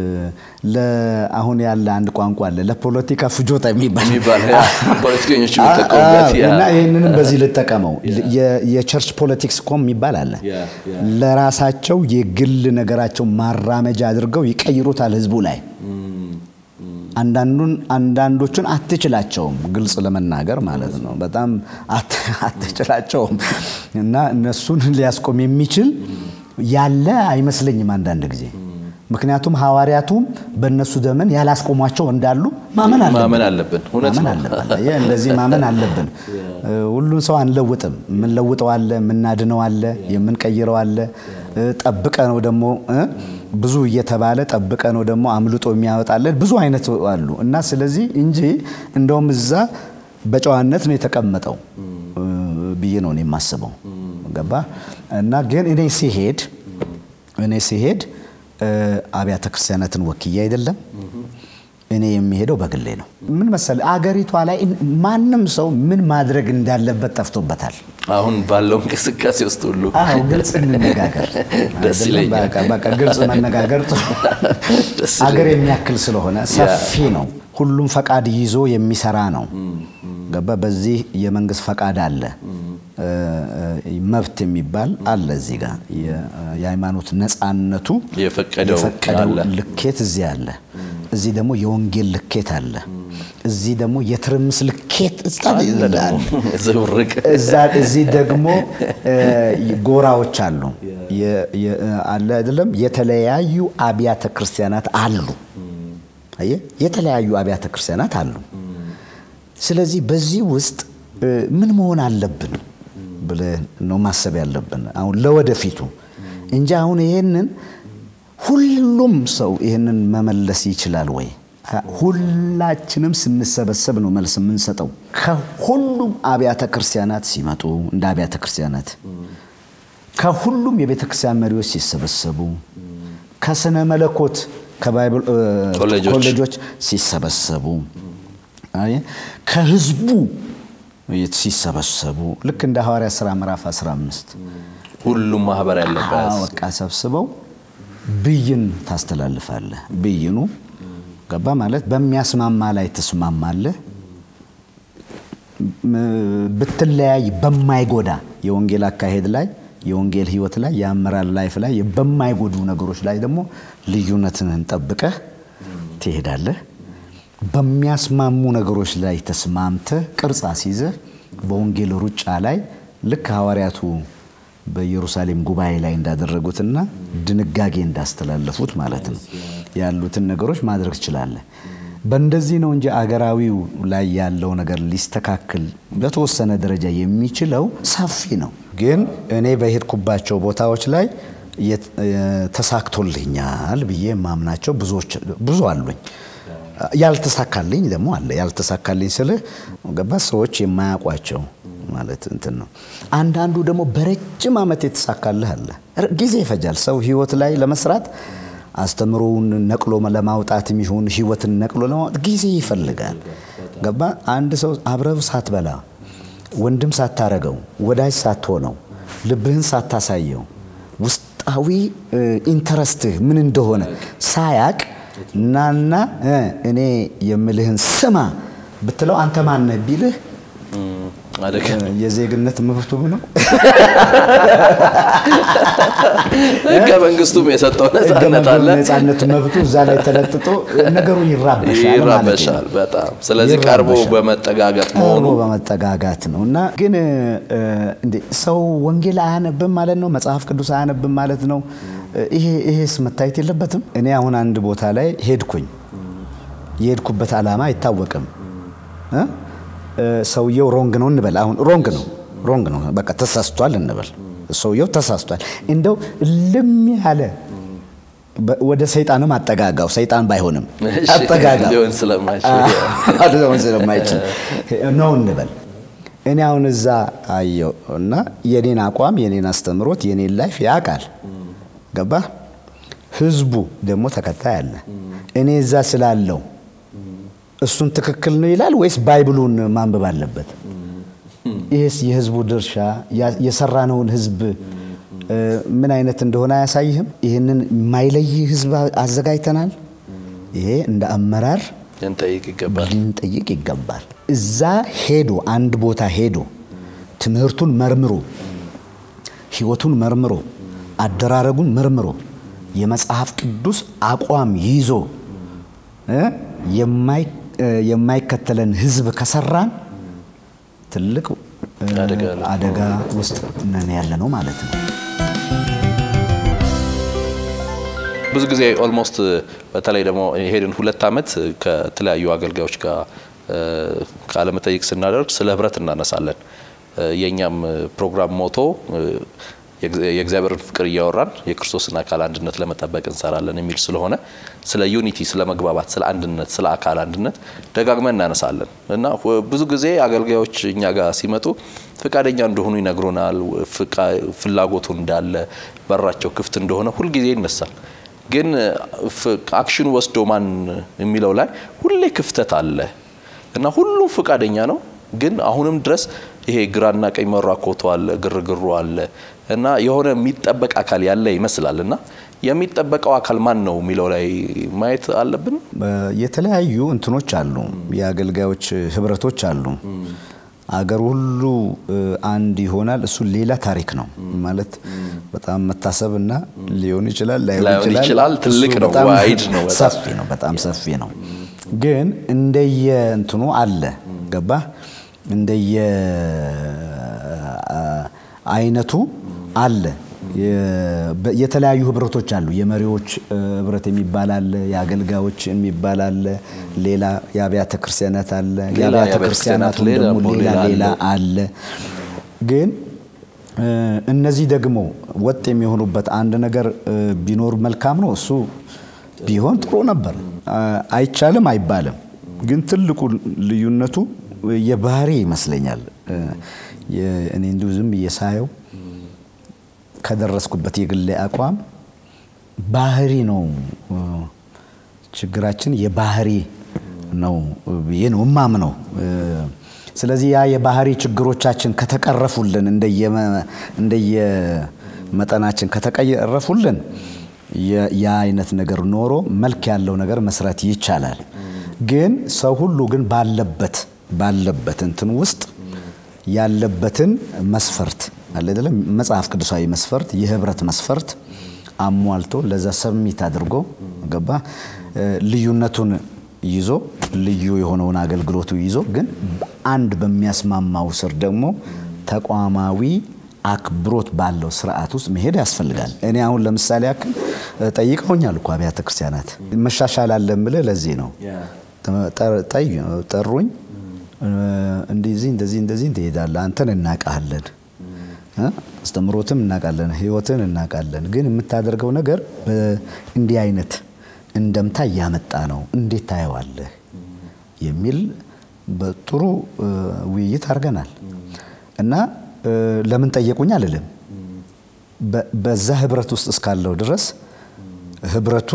ለአሁን ያለ አንድ ቋንቋ አለ ለፖለቲካ ፍጆታ የሚባል የሚባል ያ፣ ፖለቲከኞች የሚጠቀሙበት ያ። እና ይህንንም በዚህ ልጠቀመው የ- የቸርች ፖለቲክስ ኮም የሚባል አለ። ያ፣ ያ። ለራሳቸው የግል ነገራቸው ማራመጃ አድርገው ይቀይሩታል ህዝቡ ላይ። አንዳንዱን አንዳንዶቹን አትችላቸውም፣ ግልጽ ለመናገር ማለት ነው። በጣም አት- አትችላቸውም እና እነሱን ሊያስቆም የሚችል ያለ አይመስለኝም አንዳንድ ጊዜ። ምክንያቱም ሐዋርያቱም በእነሱ ዘመን ያላስቆሟቸው እንዳሉ ማመን አለብን። ማመን አለብን። እውነት ማመን ነው። አለብን። አየህ፣ እንደዚህ ማመን አለብን። ሁሉን ሰው አንለውጥም። የምንለውጠው አለ፣ የምናድነው አለ፣ የምንቀይረው አለ። ጠብቀ ነው ደግሞ እ ብዙ እየተባለ ጠብቀ ነው ደግሞ አምልጦ የሚያወጣለን ብዙ አይነት አሉ እና ስለዚህ እንጂ እንደውም እዛ በጨዋነት ነው የተቀመጠው እ ብዬ ነው እኔ የማስበው። ገባ እና ግን እኔ ሲሄድ እኔ ሲሄድ እ አብያተ ክርስቲያናትን ወክዬ አይደለም እኔ የሚሄደው በግሌ ነው። ምን መሰለህ አገሪቷ ላይ ማንም ሰው ምን ማድረግ እንዳለበት ጠፍቶበታል። አሁን ባለው እንቅስቃሴ ውስጥ ሁሉ አዎ ግልጽ እንነጋገር። ደስ አይደለም? ይለኛል። በቃ በቃ ግልጽ መነጋገር ጥሩ። ደስ አገር የሚያክል ስለሆነ ሰፊ ነው። ሁሉም ፈቃድ ይዞ የሚሰራ ነው። ገባ በዚህ የመንግስት ፈቃድ አለ፣ እ፣ እ፣ መብት የሚባል አለ። እዚህ ጋር የ- የሃይማኖት ነፃነቱ የፈቀደው የፈቀደው አለ። ልኬት እዚህ አለ። እዚህ ደግሞ የወንጌል ልኬት አለ። እዚህ ደግሞ የትርምስ ልኬት አለ ደግሞ ዝብርቅ እዛ እዚህ ደግሞ ጎራዎች አሉ አለ አይደለም። የተለያዩ አብያተ ክርስቲያናት አሉ። አየህ፣ የተለያዩ አብያተ ክርስቲያናት አሉ። ስለዚህ በዚህ ውስጥ ምን መሆን አለብን ብለን ነው ማሰብ ያለብን አሁን ለወደፊቱ እንጂ አሁን ይሄንን ሁሉም ሰው ይህንን መመለስ ይችላል ወይ? ሁላችንም ስንሰበሰብ ነው መልስ የምንሰጠው። ከሁሉም አብያተ ክርስቲያናት ሲመጡ እንደ አብያተ ክርስቲያናት ከሁሉም የቤተ ክርስቲያን መሪዎች ሲሰበሰቡ ከስነ መለኮት ከባይብል ኮሌጆች ሲሰበሰቡ ከህዝቡ ሲሰበሰቡ ልክ እንደ ሐዋርያ ሥራ ምዕራፍ 15 ሁሉም ማህበር ያለበት በቃ ሰብስበው ብይን ታስተላልፋለህ። ብይኑ ገባ ማለት በሚያስማማ ላይ ትስማማለህ። ብትለያይ በማይጎዳ የወንጌል አካሄድ ላይ የወንጌል ህይወት ላይ የአመራር ላይፍ ላይ በማይጎዱ ነገሮች ላይ ደግሞ ልዩነትህን ጠብቀህ ትሄዳለህ። በሚያስማሙ ነገሮች ላይ ተስማምተህ ቅርጽ አስይዘህ በወንጌል ሩጫ ላይ ልክ ሐዋርያቱ በኢየሩሳሌም ጉባኤ ላይ እንዳደረጉትና ድንጋጌ እንዳስተላለፉት ማለት ነው ያሉትን ነገሮች ማድረግ ትችላለህ። በእንደዚህ ነው እንጂ አገራዊው ላይ ያለው ነገር ሊስተካከል በተወሰነ ደረጃ የሚችለው ሰፊ ነው። ግን እኔ በሄድኩባቸው ቦታዎች ላይ ተሳክቶልኛል ብዬ የማምናቸው ብዙ አሉኝ። ያልተሳካልኝ ደግሞ አለ። ያልተሳካልኝ ስልህ ገባ ሰዎች የማያውቋቸው ማለት እንትን ነው። አንዳንዱ ደግሞ በረጅም ዓመት የተሳካልህ አለ። ጊዜ ይፈጃል። ሰው ህይወት ላይ ለመስራት አስተምሮውን ነቅሎ ለማውጣት የሚሆን ህይወትን ነቅሎ ለማውጣት ጊዜ ይፈልጋል። ገባ አንድ ሰው አብረው ሳትበላ ወንድም ሳታረገው ወዳጅ ሳትሆነው ልብህን ሳታሳየው ውስጣዊ ኢንተረስትህ ምን እንደሆነ ሳያቅ ናና እኔ የምልህን ስማ ብትለው አንተ ማነህ ቢልህ የዜግነት መብቱ ነው። ህገ መንግስቱም የሰጠው ነጻነት አለ። ነጻነት መብቱ እዛ ላይ ተለጥጦ ነገሩ ይራበሻል ይራበሻል በጣም ስለዚህ ቀርቦ በመጠጋጋት መሆኑ ቀርቦ በመጠጋጋት ነው እና ግን እንዴ ሰው ወንጌል አያነብም ማለት ነው? መጽሐፍ ቅዱስ አያነብም ማለት ነው? ይሄ ይሄስ መታየት የለበትም? እኔ አሁን አንድ ቦታ ላይ ሄድኩኝ። የሄድኩበት ዓላማ አይታወቅም። ሰውየው ሮንግ ነው እንበል። አሁን ሮንግ ነው ሮንግ ነው በቃ ተሳስቷል እንበል። ሰውየው ተሳስቷል። እንደው ልም ያለ ወደ ሰይጣንም አጠጋጋው። ሰይጣን ባይሆንም አጠጋጋው ሊሆን ስለማይችል ሊሆን ስለማይችል ነው እንበል። እኔ አሁን እዛ አየው እና የኔን አቋም የኔን አስተምሮት የኔን ላይፍ ያውቃል። ገባ ህዝቡ ደግሞ ተከታይ አለ። እኔ እዛ ስላለው እሱን ትክክል ነው ይላል ወይስ ባይብሉን ማንበብ አለበት? ይህስ የህዝቡ ድርሻ የሰራነውን ህዝብ ምን አይነት እንደሆነ አያሳይህም? ይህንን የማይለይ ህዝብ አዘጋጅተናል። ይሄ እንደ አመራር ልንጠይቅ ይገባል ልንጠይቅ ይገባል። እዛ ሄዶ አንድ ቦታ ሄዶ ትምህርቱን መርምሮ ህይወቱን መርምሮ አደራረጉን መርምሮ የመጽሐፍ ቅዱስ አቋም ይዞ የማይከተለን ህዝብ ከሰራን ትልቅ አደጋ ውስጥ ነን ያለ ነው ማለት ነው። ብዙ ጊዜ ኦልሞስት በተለይ ደግሞ የሄድን ሁለት ዓመት ከተለያዩ አገልጋዮች ጋር ቃለ መጠይቅ ስናደርግ ስለ ህብረት እናነሳለን። የእኛም ፕሮግራም ሞቶ የእግዚአብሔርን ፍቅር እያወራን የክርስቶስን አካል አንድነት ለመጠበቅ እንሰራለን የሚል ስለሆነ ስለ ዩኒቲ፣ ስለ መግባባት፣ ስለ አንድነት፣ ስለ አካል አንድነት ደጋግመን እናነሳለን እና ብዙ ጊዜ አገልጋዮች እኛ ጋር ሲመጡ ፈቃደኛ እንደሆኑ ይነግሩናል። ፍላጎቱ እንዳለ በራቸው ክፍት እንደሆነ ሁልጊዜ ይነሳል። ግን አክሽኑ ወስዶ ማን የሚለው ላይ ሁሌ ክፍተት አለ እና ሁሉም ፈቃደኛ ነው ግን አሁንም ድረስ ይሄ ግራና ቀኝ መራኮቱ አለ፣ ግርግሩ አለ እና የሆነ የሚጠበቅ አካል ያለ ይመስላል እና የሚጠበቀው አካል ማን ነው የሚለው ላይ ማየት አለብን። የተለያዩ እንትኖች አሉ፣ የአገልጋዮች ህብረቶች አሉ። አገር ሁሉ አንድ ይሆናል። እሱ ሌላ ታሪክ ነው ማለት በጣም መታሰብና ሊሆን ይችላል ላይሆን ላይሆን ይችላል። ትልቅ እሱ ነው፣ በጣም ዋይድ ነው በጣም። ሰፊ ነው፣ በጣም ሰፊ ነው። ግን እንደየ እንትኑ አለ ገባ እንደየ አይነቱ አለ። የተለያዩ ህብረቶች አሉ። የመሪዎች ህብረት የሚባል አለ። የአገልጋዮች የሚባል አለ። ሌላ የአብያተ ክርስቲያናት አለ። የአብያተ ክርስቲያናቱ ደግሞ ሌላ ሌላ አለ። ግን እነዚህ ደግሞ ወጥ የሚሆኑበት አንድ ነገር ቢኖር መልካም ነው። እሱ ቢሆን ጥሩ ነበር። አይቻልም አይባልም። ግን ትልቁ ልዩነቱ የባህሪ ይመስለኛል። እኔ እንዲሁ ዝም ብዬ ሳየው ከደረስኩበት የግሌ አቋም ባህሪ ነው ችግራችን፣ የባህሪ ነው ብዬ ነው እማምነው። ስለዚህ ያ የባህሪ ችግሮቻችን ከተቀረፉልን እንደየመጠናችን ከተቀረፉልን ያ አይነት ነገር ኖሮ መልክ ያለው ነገር መስራት ይቻላል። ግን ሰው ሁሉ ግን ባለበት ባለበት እንትን ውስጥ ያለበትን መስፈርት አለ አይደለም፣ መጽሐፍ ቅዱሳዊ መስፈርት፣ የህብረት መስፈርት አሟልቶ ለዛ ሰሚት አድርጎ ገባ ልዩነቱን ይዞ ልዩ የሆነውን አገልግሎቱ ይዞ ግን አንድ በሚያስማማው ስር ደግሞ ተቋማዊ አክብሮት ባለው ስርዓት ውስጥ መሄድ ያስፈልጋል። እኔ አሁን ለምሳሌ ያክል ጠይቀውኛል እኮ አብያተ ክርስቲያናት መሻሻል አለ የምልህ ለዚህ ነው። ጠሩኝ፣ እንደዚህ እንደዚህ እንደዚህ ትሄዳለህ፣ አንተን እናውቃለን፣ አስተምሮትም እናውቃለን፣ ህይወትን እናውቃለን። ግን የምታደርገው ነገር እንዲህ አይነት እንደምታ እያመጣ ነው፣ እንዴት ታየዋለህ? የሚል በጥሩ ውይይት አድርገናል እና ለምን ጠየቁኝ አልልም። በዛ ህብረት ውስጥ እስካለው ድረስ ህብረቱ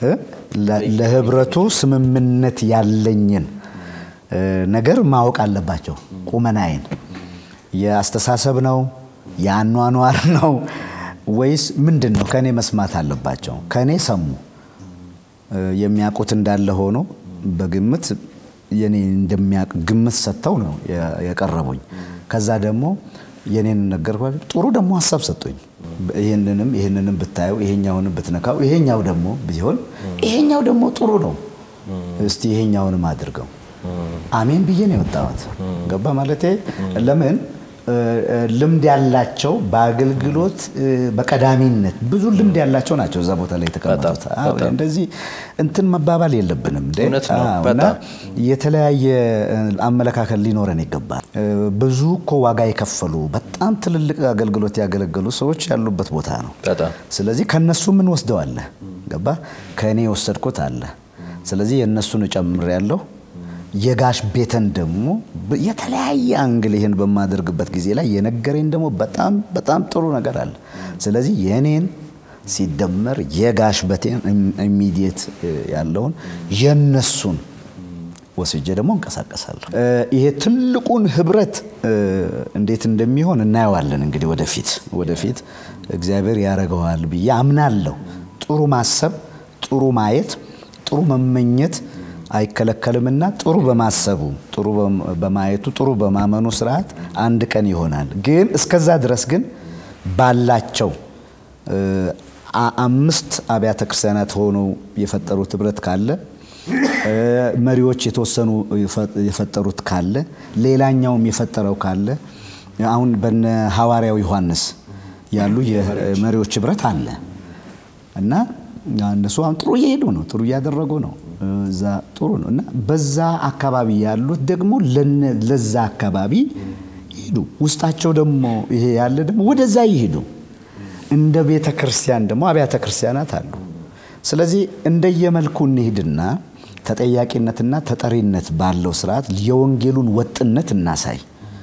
ለህብረቱ ስምምነት ያለኝን ነገር ማወቅ አለባቸው። ቁመናዬን የአስተሳሰብ ነው የአኗኗር ነው ወይስ ምንድን ነው? ከእኔ መስማት አለባቸው። ከእኔ ሰሙ። የሚያውቁት እንዳለ ሆኖ በግምት የኔ እንደሚያውቅ ግምት ሰጥተው ነው የቀረቡኝ። ከዛ ደግሞ የኔን ነገርኳቸው። ጥሩ ደግሞ ሀሳብ ሰጡኝ። ይህንንም ይህንንም ብታየው ይሄኛውንም ብትነካው ይሄኛው ደግሞ ቢሆን ይሄኛው ደግሞ ጥሩ ነው፣ እስቲ ይሄኛውንም አድርገው። አሜን ብዬ ነው የወጣሁት። ገባ ማለቴ ለምን ልምድ ያላቸው በአገልግሎት በቀዳሚነት ብዙ ልምድ ያላቸው ናቸው እዛ ቦታ ላይ የተቀመጡት። እንደዚህ እንትን መባባል የለብንም እና የተለያየ አመለካከት ሊኖረን ይገባል። ብዙ እኮ ዋጋ የከፈሉ በጣም ትልልቅ አገልግሎት ያገለገሉ ሰዎች ያሉበት ቦታ ነው። ስለዚህ ከነሱ ምን ወስደዋለ ገባ ከእኔ የወሰድኩት አለ። ስለዚህ የእነሱን እጨምር ያለው የጋሽ ቤተን ደግሞ የተለያየ አንግል ይህን በማደርግበት ጊዜ ላይ የነገረኝ ደግሞ በጣም በጣም ጥሩ ነገር አለ። ስለዚህ የእኔን ሲደመር የጋሽ በቴን ኢሚዲየት ያለውን የነሱን ወስጄ ደግሞ እንቀሳቀሳለሁ። ይሄ ትልቁን ህብረት እንዴት እንደሚሆን እናየዋለን። እንግዲህ ወደፊት ወደፊት እግዚአብሔር ያደርገዋል ብዬ አምናለሁ። ጥሩ ማሰብ፣ ጥሩ ማየት፣ ጥሩ መመኘት አይከለከልምና ጥሩ በማሰቡ ጥሩ በማየቱ ጥሩ በማመኑ ስርዓት አንድ ቀን ይሆናል። ግን እስከዛ ድረስ ግን ባላቸው አምስት አብያተ ክርስቲያናት ሆነው የፈጠሩት ህብረት ካለ መሪዎች የተወሰኑ የፈጠሩት ካለ ሌላኛውም የፈጠረው ካለ አሁን በነ ሐዋርያው ዮሐንስ ያሉ የመሪዎች ህብረት አለ እና እነሱ አሁን ጥሩ እየሄዱ ነው፣ ጥሩ እያደረጉ ነው። እዛ ጥሩ ነው እና በዛ አካባቢ ያሉት ደግሞ ለዛ አካባቢ ይሄዱ። ውስጣቸው ደግሞ ይሄ ያለ ደግሞ ወደዛ ይሄዱ። እንደ ቤተ ክርስቲያን ደግሞ አብያተ ክርስቲያናት አሉ። ስለዚህ እንደየመልኩ እንሂድና ተጠያቂነትና ተጠሪነት ባለው ስርዓት የወንጌሉን ወጥነት እናሳይ።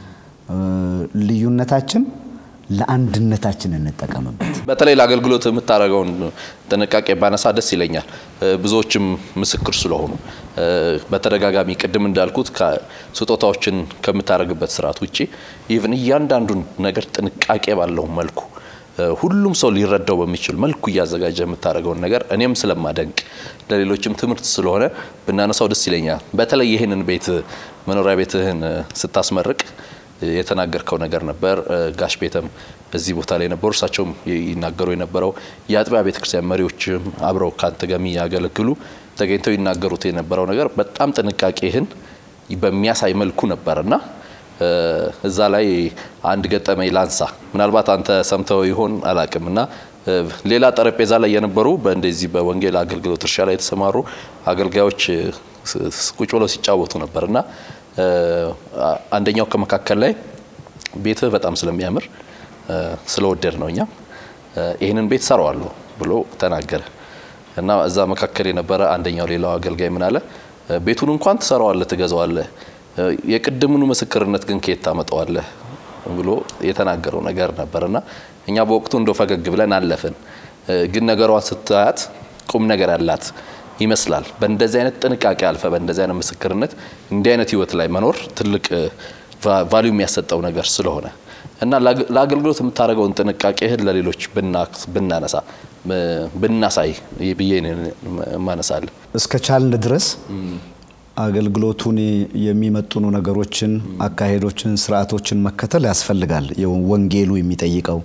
ልዩነታችን ለአንድነታችን እንጠቀምበት። በተለይ ለአገልግሎት የምታደርገውን ጥንቃቄ ባነሳ ደስ ይለኛል። ብዙዎችም ምስክር ስለሆኑ በተደጋጋሚ ቅድም እንዳልኩት ስጦታዎችን ከምታደርግበት ስርዓት ውጭ ኢቭን እያንዳንዱን ነገር ጥንቃቄ ባለው መልኩ ሁሉም ሰው ሊረዳው በሚችል መልኩ እያዘጋጀ የምታደርገውን ነገር እኔም ስለማደንቅ ለሌሎችም ትምህርት ስለሆነ ብናነሳው ደስ ይለኛል። በተለይ ይህንን ቤት መኖሪያ ቤትህን ስታስመርቅ የተናገርከው ነገር ነበር። ጋሽ ቤተም እዚህ ቦታ ላይ ነበሩ። እሳቸውም ይናገሩ የነበረው የአጥቢያ ቤተክርስቲያን መሪዎችም አብረው ከአንተ ጋር የሚያገለግሉ ተገኝተው ይናገሩት የነበረው ነገር በጣም ጥንቃቄህን በሚያሳይ መልኩ ነበርና እዛ ላይ አንድ ገጠመኝ ላንሳ። ምናልባት አንተ ሰምተው ይሆን አላቅም እና ሌላ ጠረጴዛ ላይ የነበሩ በእንደዚህ በወንጌል አገልግሎት እርሻ ላይ የተሰማሩ አገልጋዮች ቁጭ ብለው ሲጫወቱ ነበር እና አንደኛው ከመካከል ላይ ቤትህ በጣም ስለሚያምር ስለወደድ ነው እኛም ይህንን ቤት ሰራዋለሁ ብሎ ተናገረ እና እዛ መካከል የነበረ አንደኛው ሌላው አገልጋይ ምን አለ፣ ቤቱን እንኳን ትሰራዋለህ፣ ትገዛዋለህ፣ የቅድሙኑ ምስክርነት ግን ከየት ታመጣዋለህ ብሎ የተናገረው ነገር ነበር እና እኛ በወቅቱ እንደ ፈገግ ብለን አለፍን። ግን ነገሯን ስታያት ቁም ነገር ያላት ይመስላል። በእንደዚህ አይነት ጥንቃቄ አልፈ በእንደዚህ አይነት ምስክርነት እንዲህ አይነት ህይወት ላይ መኖር ትልቅ ቫሊዩ የሚያሰጠው ነገር ስለሆነ እና ለአገልግሎት የምታደርገውን ጥንቃቄህን ለሌሎች ብናነሳ ብናሳይ ብዬ ማነሳለን። እስከ ቻልን ድረስ አገልግሎቱን የሚመጥኑ ነገሮችን፣ አካሄዶችን፣ ስርዓቶችን መከተል ያስፈልጋል። ወንጌሉ የሚጠይቀው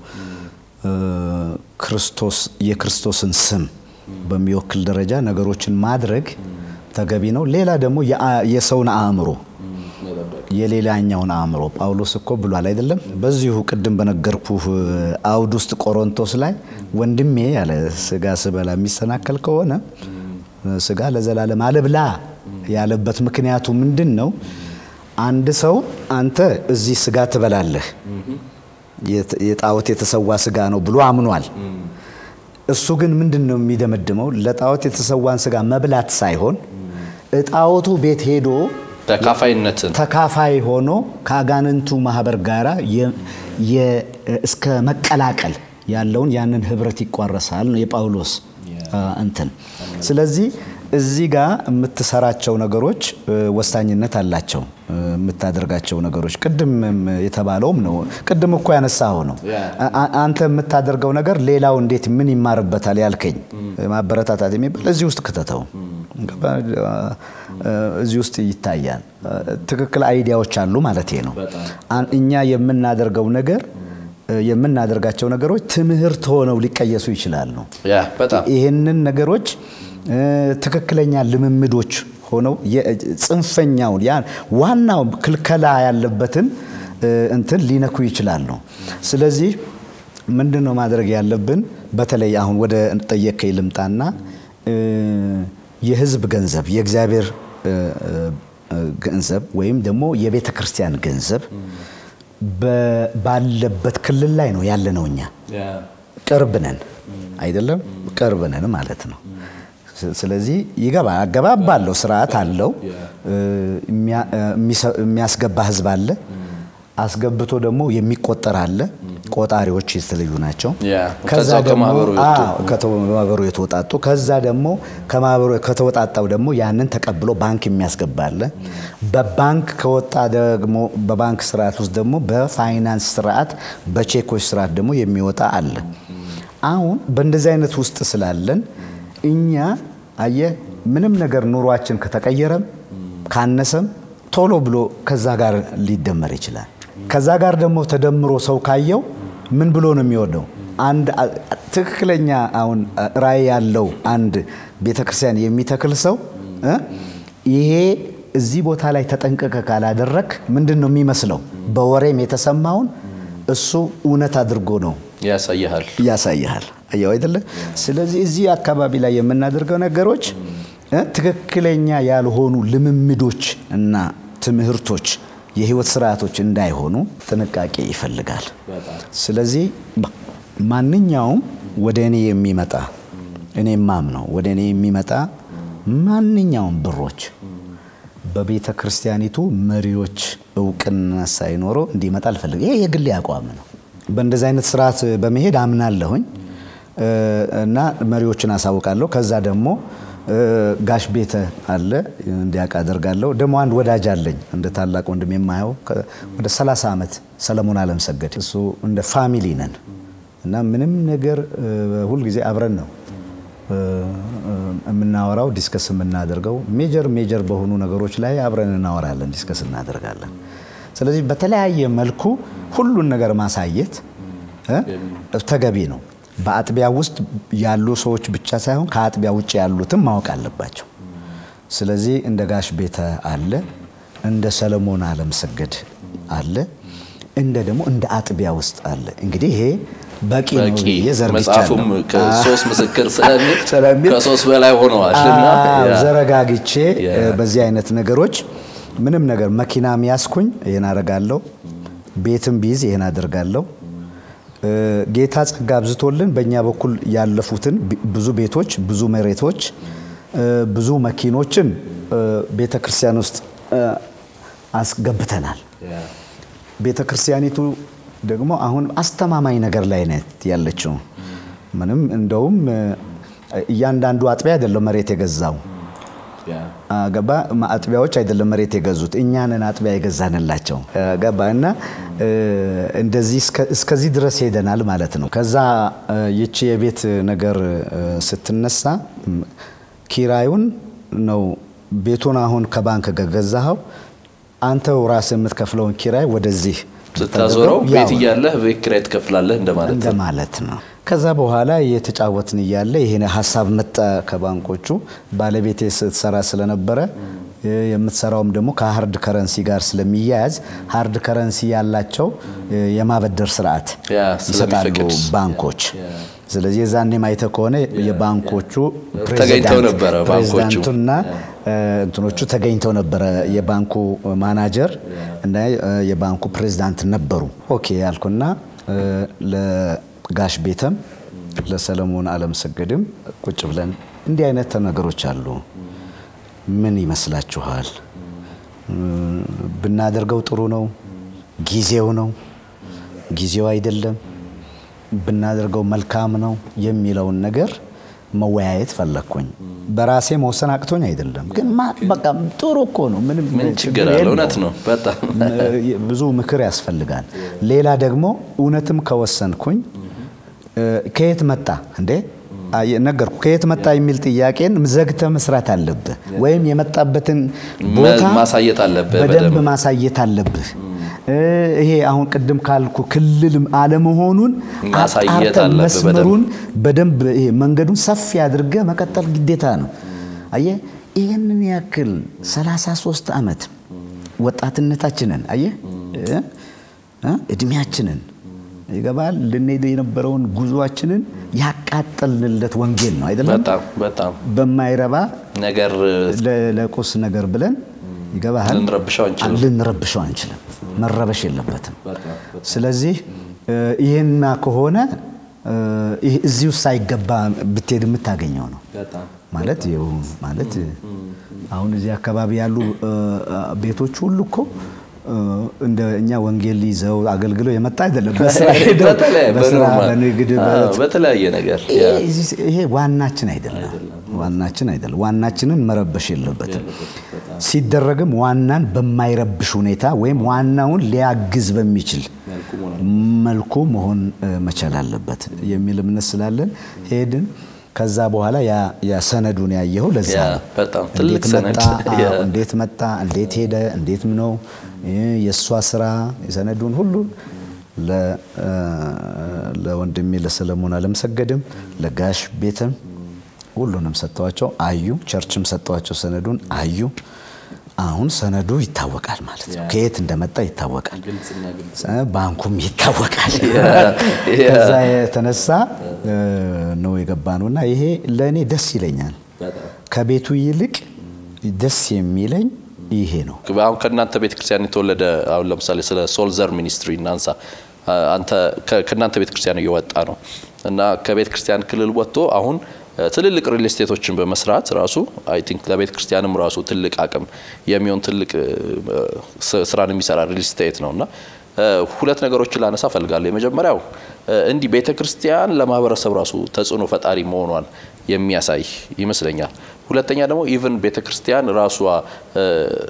ክርስቶስ የክርስቶስን ስም በሚወክል ደረጃ ነገሮችን ማድረግ ተገቢ ነው። ሌላ ደግሞ የሰውን አእምሮ የሌላኛውን አእምሮ ጳውሎስ እኮ ብሏል አይደለም? በዚሁ ቅድም በነገርኩህ አውድ ውስጥ ቆሮንቶስ ላይ ወንድሜ ያለ ስጋ ስበላ የሚሰናከል ከሆነ ስጋ ለዘላለም አልብላ ያለበት ምክንያቱ ምንድን ነው? አንድ ሰው አንተ እዚህ ስጋ ትበላለህ፣ የጣዖት የተሰዋ ስጋ ነው ብሎ አምኗል። እሱ ግን ምንድን ነው የሚደመድመው? ለጣዖት የተሰዋን ስጋ መብላት ሳይሆን እጣዖቱ ቤት ሄዶ ተካፋይነትን ተካፋይ ሆኖ ከአጋንንቱ ማህበር ጋራ እስከ መቀላቀል ያለውን ያንን ህብረት ይቋረሳል ነው የጳውሎስ እንትን። ስለዚህ እዚህ ጋር የምትሰራቸው ነገሮች ወሳኝነት አላቸው። የምታደርጋቸው ነገሮች ቅድም የተባለውም ነው። ቅድም እኮ ያነሳኸው ነው። አንተ የምታደርገው ነገር ሌላው እንዴት ምን ይማርበታል ያልከኝ ማበረታታት የሚባል እዚህ ውስጥ ክተተው እዚህ ውስጥ ይታያል። ትክክል አይዲያዎች አሉ ማለት ነው። እኛ የምናደርገው ነገር የምናደርጋቸው ነገሮች ትምህርት ሆነው ሊቀየሱ ይችላሉ። ይህንን ነገሮች ትክክለኛ ልምምዶች ሆነው ጽንፈኛውን ዋናው ክልከላ ያለበትን እንትን ሊነኩ ይችላሉ። ስለዚህ ምንድን ነው ማድረግ ያለብን? በተለይ አሁን ወደ ጠየከኝ ልምጣና የህዝብ ገንዘብ የእግዚአብሔር ገንዘብ ወይም ደግሞ የቤተ ክርስቲያን ገንዘብ ባለበት ክልል ላይ ነው ያለ ነው። እኛ ቅርብ ነን አይደለም? ቅርብ ነን ማለት ነው። ስለዚህ ይገባ አገባብ አለው፣ ስርዓት አለው። የሚያስገባ ህዝብ አለ፣ አስገብቶ ደግሞ የሚቆጠር አለ። ቆጣሪዎች የተለዩ ናቸው። ከዛ ደግሞ ከማህበሩ የተወጣጡ ከዛ ደግሞ ከማህበሩ ከተወጣጣው ደግሞ ያንን ተቀብሎ ባንክ የሚያስገባ አለ። በባንክ ከወጣ ደግሞ በባንክ ስርዓት ውስጥ ደግሞ በፋይናንስ ስርዓት በቼኮች ስርዓት ደግሞ የሚወጣ አለ። አሁን በእንደዚህ አይነት ውስጥ ስላለን እኛ አየ ምንም ነገር ኑሯችን ከተቀየረም ካነሰም ቶሎ ብሎ ከዛ ጋር ሊደመር ይችላል። ከዛ ጋር ደግሞ ተደምሮ ሰው ካየው ምን ብሎ ነው የሚወደው? አንድ ትክክለኛ አሁን ራዕይ ያለው አንድ ቤተክርስቲያን የሚተክል ሰው ይሄ እዚህ ቦታ ላይ ተጠንቀቀ ካላደረክ ምንድን ነው የሚመስለው? በወሬም የተሰማውን እሱ እውነት አድርጎ ነው ያሳይሃል ያሳይሃል። አየው አይደለ? ስለዚህ እዚህ አካባቢ ላይ የምናደርገው ነገሮች ትክክለኛ ያልሆኑ ልምምዶች እና ትምህርቶች የህይወት ስርዓቶች እንዳይሆኑ ጥንቃቄ ይፈልጋል። ስለዚህ ማንኛውም ወደ እኔ የሚመጣ እኔ ማምነው ወደ እኔ የሚመጣ ማንኛውም ብሮች በቤተ ክርስቲያኒቱ መሪዎች እውቅና ሳይኖረው እንዲመጣ አልፈልግም። ይሄ የግሌ አቋም ነው። በእንደዚህ አይነት ስርዓት በመሄድ አምናለሁኝ እና መሪዎችን አሳውቃለሁ። ከዛ ደግሞ ጋሽ ቤተ አለ እንዲያውቅ አደርጋለሁ። ደግሞ አንድ ወዳጅ አለኝ እንደ ታላቅ ወንድም የማየው ወደ 30 ዓመት ሰለሞን አለም ሰገድ እሱ እንደ ፋሚሊ ነን እና ምንም ነገር ሁልጊዜ አብረን ነው የምናወራው ዲስከስ የምናደርገው ሜጀር ሜጀር በሆኑ ነገሮች ላይ አብረን እናወራለን፣ ዲስከስ እናደርጋለን። ስለዚህ በተለያየ መልኩ ሁሉን ነገር ማሳየት ተገቢ ነው። በአጥቢያ ውስጥ ያሉ ሰዎች ብቻ ሳይሆን ከአጥቢያ ውጭ ያሉትም ማወቅ አለባቸው። ስለዚህ እንደ ጋሽ ቤተ አለ፣ እንደ ሰለሞን አለምሰገድ አለ፣ እንደ ደግሞ እንደ አጥቢያ ውስጥ አለ። እንግዲህ ይሄ በቂ ነው በቂ ብዬ መጽሐፉም ዘርግቻለሁ። ከሶስት ምስክር ስለሚል ስለሚል ከሶስት በላይ ሆነዋል እና አዎ፣ ያ፣ ዘረጋግቼ ያ። እ፣ በዚህ አይነት ነገሮች ምንም ነገር መኪና ሚያስኩኝ ይህን አደርጋለሁ፣ ቤትም ቢይዝ ይህን አደርጋለሁ። እ፣ ጌታ ጸጋ አብዝቶልን በእኛ በኩል ያለፉትን ቢ- ብዙ ቤቶች፣ ብዙ መሬቶች፣ እ፣ ብዙ መኪኖችን ቤተ ክርስቲያን ውስጥ እ፣ አስገብተናል። ቤተ ክርስቲያኒቱ ደግሞ አሁን አስተማማኝ ነገር ላይ ናት ያለችው። ምንም እንደውም እ፣ እያንዳንዱ አጥቢያ አይደለም መሬት የገዛው አ፣ ገባ ማ- አጥቢያዎች አይደለም መሬት የገዙት እኛንን አጥቢያ የገዛንላቸው አ፣ ገባ እና እ፣ እንደዚህ እስከ- እስከዚህ ድረስ ሄደናል ማለት ነው። ከዛ እ፣ ይቺ የቤት ነገር እ፣ ስትነሳ ም፣ ኪራዩን ነው ቤቱን አሁን ከባንክ ገዛኸው አንተው ራስህ የምትከፍለውን ኪራይ ወደዚህ ስታዞረው ያው ቤት እያለህ ቤት ኪራይ ትከፍላለህ እንደማለት ነው። እንደማለት ነው። ከዛ በኋላ እየተጫወትን እያለ ይሄን ሀሳብ መጣ ከባንኮቹ። ባለቤቴ ስትሰራ ስለነበረ እ፣ የምትሰራውም ደግሞ ከሀርድ ከረንሲ ጋር ስለሚያያዝ ሀርድ ከረንሲ ያላቸው እ፣ የማበደር ስርዓት ያ፣ ይሰጣሉ ስለሚፈቅድ። ባንኮች። ስለዚህ የዛኔ ማይተ ከሆነ የባንኮቹ ተገኝተው ነበረ ባንኮቹ። ፕሬዚዳንቱና እ፣ እንትኖቹ ተገኝተው ነበረ። የባንኩ ማናጀር እና እ፣ የባንኩ ፕሬዚዳንት ነበሩ። ኦኬ ያልኩና እ፣ ለጋሽ ቤተም ለሰለሞን አለምሰገድም ቁጭ ብለን እንዲህ አይነት ነገሮች አሉ፣ ምን ይመስላችኋል? እ፣ ብናደርገው ጥሩ ነው? ጊዜው ነው? ጊዜው አይደለም? ብናደርገው መልካም ነው የሚለውን ነገር መወያየት ፈለግኩኝ። በራሴ መወሰን አቅቶኝ አይደለም፣ ግን ማ- በቃ ጥሩ እኮ ነው። ምንም ምን ችግር አለ? የለውም። እውነት ነው በጣም ብዙ ምክር ያስፈልጋል። ሌላ ደግሞ እውነትም ከወሰንኩኝ እ፣ ከየት መጣ እንዴ አየ- ነገርኩ። ከየት መጣ የሚል ጥያቄን ዘግተ መስራት አለብህ፣ ወይም የመጣበትን ቦታ ማሳየት አለብህ በደንብ በደንብ። ማሳየት አለብህ። እ፣ ይሄ አሁን ቅድም ካልኩ ክልል አለመሆኑን ማሳየት አጣርተህ አለብህ መስመሩን በደንብ ይሄ መንገዱን ሰፊ አድርገህ መቀጠል ግዴታ ነው። አየህ ይህንን ያክል 33 ዓመት ወጣትነታችንን አየህ እ? እ? እድሜያችንን ይገባል ልንሄድ የነበረውን ጉዞአችንን ያቃጠልንለት ወንጌል ነው አይደለም። በጣም በጣም በማይረባ ነገር ለ- ለቁስ ነገር ብለን ይገባሃል ልንረብሸው አንችልም። ልንረብሸው አንችልም። መረበሽ የለበትም። ስለዚህ እ፣ ይህና ከሆነ እ፣ ይህ እዚህ ውስጥ ሳይገባ ብትሄድ የምታገኘው ነው ማለት ይኸው ማለት አሁን እዚህ አካባቢ ያሉ እ፣ እ፣ ቤቶች ሁሉ እኮ እ፣ እንደ እኛ ወንጌል ይዘው አገልግለው የመጣ አይደለም። በስራ ሄደው በተለያየ በስራ በኖርማል በንግድ አዎ፣ በ- በተለያየ ነገር ያ። ይሄ- ይሄ ዋናችን አይደለም። ዋናችን አይደለም። ዋናችንን መረበሽ የለበትም። ሲደረግም ዋናን በማይረብሽ ሁኔታ ወይም ዋናውን ሊያግዝ በሚችል መልኩ መሆን እ፣ መቻል አለበት የሚል እምነት ስላለን ሄድን። ከዛ በኋላ ያ ያ ሰነዱን ያየኸው ለዛ ያ፣ ነው። በጣም ትልቅ እንዴት ሰነድ። መጣ? አዎ፣ ያ። እንዴት መጣ? እንዴት ሄደ? እንዴት ነው ይህ የእሷ ስራ የሰነዱን ሁሉ ለ- እ፣ ለወንድሜ ለሰለሞን አለምሰገድም ለጋሽ ቤትም ሁሉንም ሰጥተዋቸው አዩ። ቸርችም ሰጥተዋቸው ሰነዱን አዩ። አሁን ሰነዱ ይታወቃል ማለት ነው። ከየት እንደመጣ ይታወቃል። እ፣ ባንኩም ይታወቃል። ከዛ የተነሳ እ፣ ነው የገባ ነው እና ይሄ ለእኔ ደስ ይለኛል። ከቤቱ ይልቅ ደስ የሚለኝ ይሄ ነው። አሁን ከእናንተ ቤተ ክርስቲያን የተወለደ አሁን ለምሳሌ ስለ ሶልዘር ሚኒስትሪ እናንሳ። አ- አንተ ከ- ከእናንተ ቤተ ክርስቲያን እየወጣ ነው እና ከቤተ ክርስቲያን ክልል ወጥቶ አሁን እ፣ ትልልቅ ሪል ስቴቶችን በመስራት ራሱ አይ ቲንክ ለቤተ ክርስቲያንም ራሱ ትልቅ አቅም የሚሆን ትልቅ እ፣ ስ- ስራን የሚሰራ ሪል ስቴት ነው እና እ፣ ሁለት ነገሮችን ላነሳ ፈልጋለሁ። የመጀመሪያው እ፣ እንዲህ ቤተ ክርስቲያን ለማህበረሰብ ራሱ ተጽዕኖ ፈጣሪ መሆኗን የሚያሳይ ይመስለኛል። ሁለተኛ ደግሞ ኢቭን ቤተ ክርስቲያን ራሷ እ፣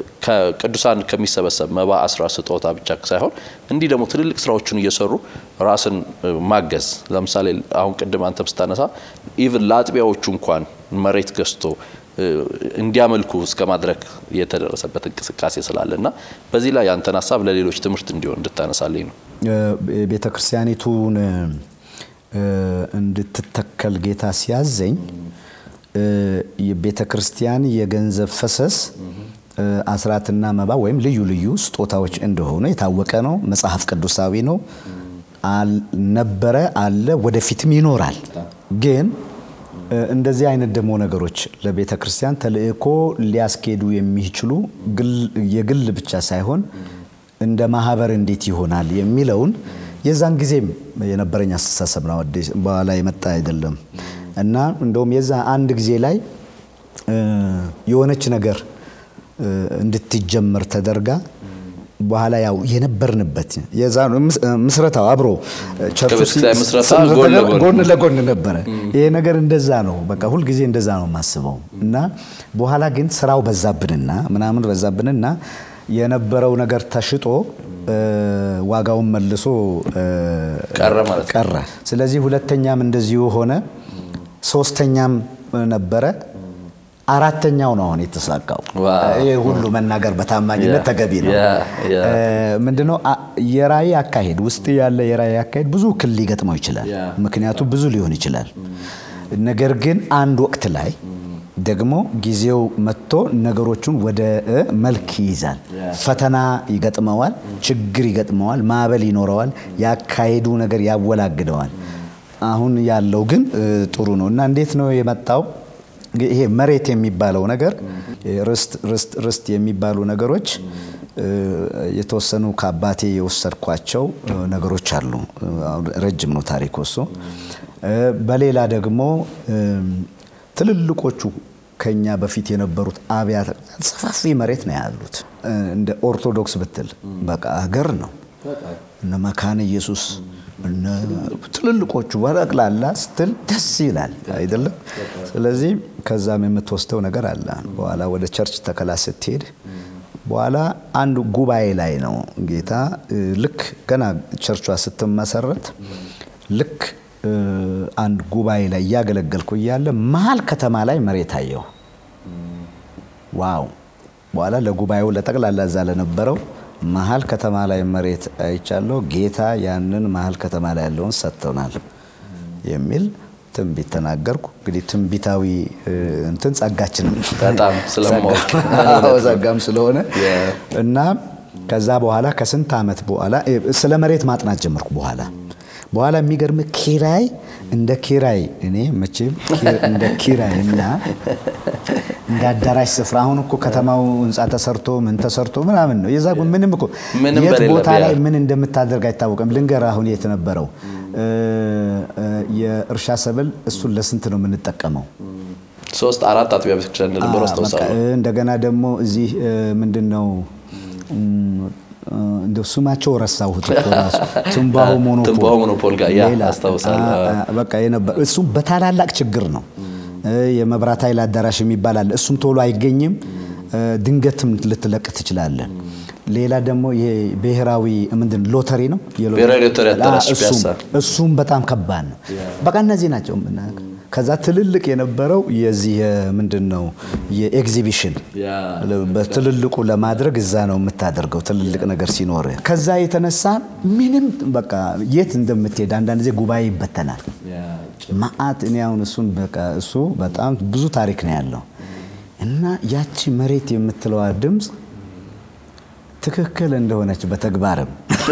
ከቅዱሳን ከሚሰበሰብ መባ፣ አስራ ስጦታ ብቻ ሳይሆን እንዲህ ደግሞ ትልልቅ ስራዎችን እየሰሩ ራስን እ፣ ማገዝ ለምሳሌ አሁን ቅድም አንተም ስታነሳ ኢቭን ለአጥቢያዎቹ እንኳን መሬት ገዝቶ እ፣ እንዲያመልኩ እስከ ማድረግ የተደረሰበት እንቅስቃሴ ስላለ እና በዚህ ላይ ያንተን ሀሳብ ለሌሎች ትምህርት እንዲሆን እንድታነሳልኝ ነው። ቤተ ክርስቲያኒቱን እ፣ እንድትተከል ጌታ ሲያዘኝ የቤተ ክርስቲያን የገንዘብ ፈሰስ አስራትና መባ ወይም ልዩ ልዩ ስጦታዎች እንደሆኑ የታወቀ ነው። መጽሐፍ ቅዱሳዊ ነው። ነበረ፣ አለ፣ ወደፊትም ይኖራል። ግን እንደዚህ አይነት ደግሞ ነገሮች ለቤተ ክርስቲያን ተልእኮ ሊያስኬዱ የሚችሉ የግል ብቻ ሳይሆን እንደ ማህበር እንዴት ይሆናል የሚለውን የዛን ጊዜም የነበረኝ አስተሳሰብ ነው። በኋላ የመጣ አይደለም እና እንደውም የዛ አንድ ጊዜ ላይ የሆነች ነገር እንድትጀመር ተደርጋ በኋላ ያው የነበርንበት የዛ ምስረታው አብሮ ጎን ለጎን ነበረ። ይሄ ነገር እንደዛ ነው። በቃ ሁልጊዜ እንደዛ ነው የማስበው እና በኋላ ግን ስራው በዛብንና ምናምን በዛብንና የነበረው ነገር ተሽጦ ዋጋውን መልሶ ቀረ ማለት ነው። ቀረ። ስለዚህ ሁለተኛም እንደዚሁ ሆነ፣ ሶስተኛም ነበረ፣ አራተኛው ነው አሁን የተሳካው። ይህ ሁሉ መናገር በታማኝነት ተገቢ ነው። ምንድነው የራእይ አካሄድ ውስጥ ያለ የራእይ አካሄድ ብዙ እክል ሊገጥመው ይችላል። ምክንያቱም ብዙ ሊሆን ይችላል። ነገር ግን አንድ ወቅት ላይ ደግሞ ጊዜው መጥቶ ነገሮቹን ወደ መልክ ይይዛል። ፈተና ይገጥመዋል፣ ችግር ይገጥመዋል፣ ማዕበል ይኖረዋል፣ ያካሄዱ ነገር ያወላግደዋል። አሁን ያለው ግን ጥሩ ነው እና እንዴት ነው የመጣው? ይሄ መሬት የሚባለው ነገር ርስት ርስት ርስት የሚባሉ ነገሮች የተወሰኑ ከአባቴ የወሰድኳቸው ነገሮች አሉ። ረጅም ነው ታሪክ እሱ። በሌላ ደግሞ ትልልቆቹ ከኛ በፊት የነበሩት አብያተ ሰፋፊ መሬት ነው ያሉት። እንደ ኦርቶዶክስ ብትል በቃ ሀገር ነው። እነ መካነ ኢየሱስ እነ ትልልቆቹ በጠቅላላ ስትል ደስ ይላል አይደለም? ስለዚህ ከዛም የምትወስደው ነገር አለ። በኋላ ወደ ቸርች ተከላ ስትሄድ በኋላ አንድ ጉባኤ ላይ ነው ጌታ ልክ ገና ቸርቿ ስትመሰረት ልክ አንድ ጉባኤ ላይ እያገለገልኩ እያለ መሀል ከተማ ላይ መሬት አየሁ። ዋው! በኋላ ለጉባኤው ለጠቅላላ እዛ ለነበረው መሀል ከተማ ላይ መሬት አይቻለሁ፣ ጌታ ያንን መሀል ከተማ ላይ ያለውን ሰጥቶናል የሚል ትንቢት ተናገርኩ። እንግዲህ ትንቢታዊ እንትን ጸጋችንም በጣም ስለማወቅ ጸጋም ስለሆነ እና ከዛ በኋላ ከስንት ዓመት በኋላ ስለ መሬት ማጥናት ጀመርኩ በኋላ በኋላ የሚገርም ኪራይ እንደ ኪራይ እኔ መቼም እንደ ኪራይ እና እንደ አዳራሽ ስፍራ አሁን እኮ ከተማው ህንፃ ተሰርቶ ምን ተሰርቶ ምናምን ነው የዛ ምንም እኮ ምንም የት ቦታ በሌለበት ላይ ያ- ምን እንደምታደርግ አይታወቅም። ልንገር አሁን የት ነበረው የእርሻ ሰብል እሱን ለስንት ነው የምንጠቀመው? ሶስት አራት አጥቢያ ቤተክርስቲያን እንደነበሩ በቃ አስታውሳለሁ። እንደገና ደግሞ እዚህ ምንድን ነው እንደው ስማቸው ረሳሁት እኮ ራሱ ትንባሆ ሞኖፖል ትንባሆ ሞኖፖል ጋር ያ ሌላ፣ አስታውሳለሁ። አ- አ- በቃ የነበረ እሱም በታላላቅ ችግር ነው። እ የመብራት ኃይል አዳራሽ የሚባል አለ። እሱም ቶሎ አይገኝም። እ ድንገትም ልትለቅ ትችላለህ። ሌላ ደግሞ ይሄ ብሔራዊ ምንድን ሎተሪ ነው የሎ- ብሔራዊ ሎተሪ አዳራሽ አ- እሱም- ፒያሳ። እሱም በጣም ከባድ ነው። በቃ እነዚህ ናቸው የምናውቀው። ከዛ ትልልቅ የነበረው የዚህ ምንድን ነው የኤግዚቢሽን ያ በትልልቁ ለማድረግ እዛ ነው የምታደርገው ትልልቅ ነገር ሲኖር። ከዛ የተነሳ ምንም በቃ የት እንደምትሄድ አንዳንድ ጊዜ ጉባኤ ይበተናል። ማአት እኔ አሁን እሱን በቃ እሱ በጣም ብዙ ታሪክ ነው ያለው እና ያቺ መሬት የምትለዋ ድምፅ ትክክል እንደሆነች በተግባርም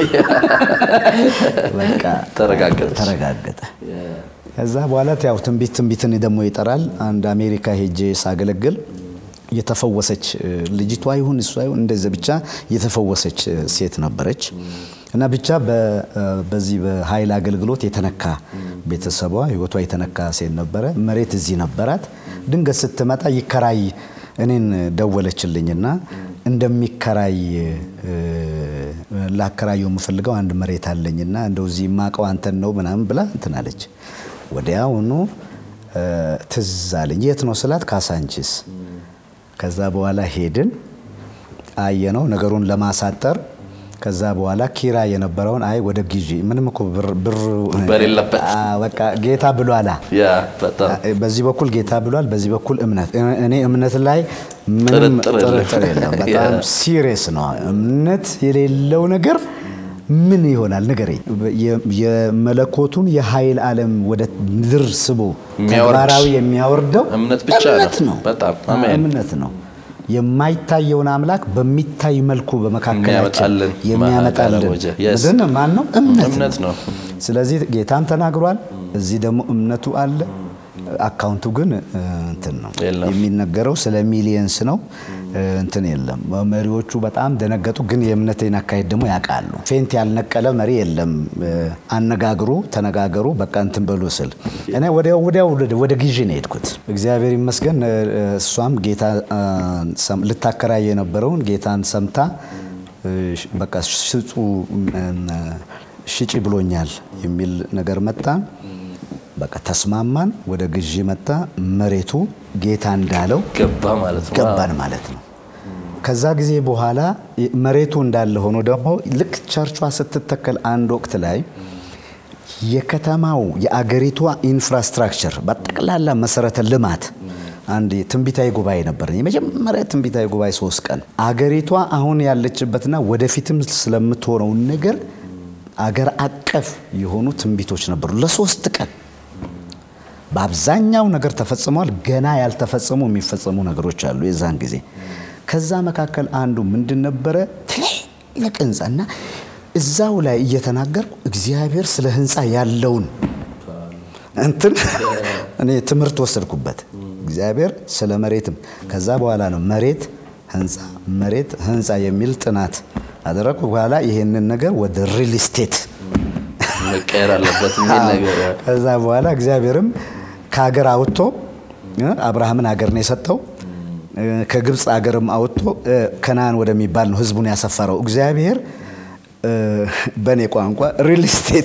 በቃ ተረጋገጠች። ተረጋገጠ። ከዛ በኋላ ያው ትንቢት ትንቢትን ደግሞ ይጠራል። አንድ አሜሪካ ሄጄ ሳገለግል የተፈወሰች እ፣ ልጅቷ ይሁን እሷ ይሁን እንደዚ ብቻ የተፈወሰች እ፣ ሴት ነበረች እና ብቻ በ- እ፣ በዚህ በኃይል አገልግሎት የተነካ ቤተሰቧ ህይወቷ የተነካ ሴት ነበረ። መሬት እዚህ ነበራት። ድንገት ስትመጣ ይከራይ እኔን ደወለችልኝና እንደሚከራይ እ፣ ላከራየው የምፈልገው አንድ መሬት አለኝና እንደው እዚህ የማውቀው አንተን ነው ምናምን ብላ እንትን አለች። ወዲያውኑ እ፣ ትዝ አለኝ። የት ነው ስላት ካሳንቺስ። ከዛ በኋላ ሄድን አየነው ነገሩን ለማሳጠር። ከዛ በኋላ ኪራ የነበረውን አይ ወደ ግዢ ምንም እኮ ብር ብር በሌለበት። አ፣ በቃ ጌታ ብሏላ ያ በጣም በዚህ በኩል ጌታ ብሏል፣ በዚህ በኩል እምነት። እኔ እምነት ላይ ምንም ጥርጥር የለም። ጥርጥር የለም። በጣም ያ። ሲሪየስ ነው። እምነት የሌለው ነገር ምን ይሆናል ንገረኝ። የ- የመለኮቱን የኃይል ዓለም ወደ ምድር ስቦ የሚያወርድ ተግባራዊ የሚያወርደው እምነት ብቻ ነው። እምነት ነው። በጣም አዎ፣ አሜን። እምነት ነው። የማይታየውን አምላክ በሚታይ መልኩ በመካከላችን የሚያመጣልን የሚያመጣልን ማዕከለ ወጀ። Yes። ምንድን ነው? ማን ነው? እምነት እምነት ነው። ስለዚህ ጌታም ተናግሯል። እዚህ ደግሞ እምነቱ አለ። አካውንቱ ግን እ, እንትን ነው የለም። የሚነገረው ስለ ሚሊየንስ ነው እ, እንትን የለም። መሪዎቹ በጣም ደነገጡ። ግን የእምነቴን አካሄድ ደግሞ ያውቃሉ። ፌንት ያልነቀለ መሪ የለም። እ, አነጋግሩ፣ ተነጋገሩ፣ በቃ እንትን በሉ ስል እኔ ወዲያው ወዲያው ወደ- ወደ ግዢ ነው የሄድኩት። እግዚአብሔር ይመስገን እ, እሷም ጌታ እ, ሰም- ልታከራይ የነበረውን ጌታን ሰምታ እ, በቃ ሽጹ እ, ሽጪ ብሎኛል የሚል ነገር መጣ። በቃ ተስማማን። ወደ ግዢ መጣ። መሬቱ ጌታ እንዳለው ገባ ማለት ነው። ገባን ማለት ነው። ከዛ ጊዜ በኋላ መሬቱ እንዳለ ሆኖ ደግሞ ልክ ቸርቿ ስትተከል አንድ ወቅት ላይ የከተማው የአገሪቷ ኢንፍራስትራክቸር በጠቅላላ መሰረተ ልማት አንድ ትንቢታዊ ጉባኤ ነበር። የመጀመሪያ ትንቢታዊ ጉባኤ ሶስት ቀን አገሪቷ አሁን ያለችበትና ወደፊትም ስለምትሆነው ነገር አገር አቀፍ የሆኑ ትንቢቶች ነበሩ ለሶስት ቀን በአብዛኛው ነገር ተፈጽሟል። ገና ያልተፈጸሙ የሚፈጸሙ ነገሮች አሉ የዛን ጊዜ። ከዛ መካከል አንዱ ምንድን ነበረ? ትልቅ ህንፃ እና እዛው ላይ እየተናገርኩ እግዚአብሔር ስለ ህንፃ ያለውን እንትን እኔ ትምህርት ወሰድኩበት። እግዚአብሔር ስለ መሬትም ከዛ በኋላ ነው መሬት ህንፃ መሬት ህንፃ የሚል ጥናት አደረግኩ። በኋላ ይሄንን ነገር ወደ ሪል ስቴት መቀየር አለበት የሚል ነገር ከዛ በኋላ እግዚአብሔርም ከሀገር አውጥቶ እ አብርሃምን ሀገር ነው የሰጠው። እ ከግብፅ ሀገርም አውጥቶ እ ከነአን ወደሚባል ነው ህዝቡን ያሰፈረው። እግዚአብሔር እ በእኔ ቋንቋ ሪል ስቴት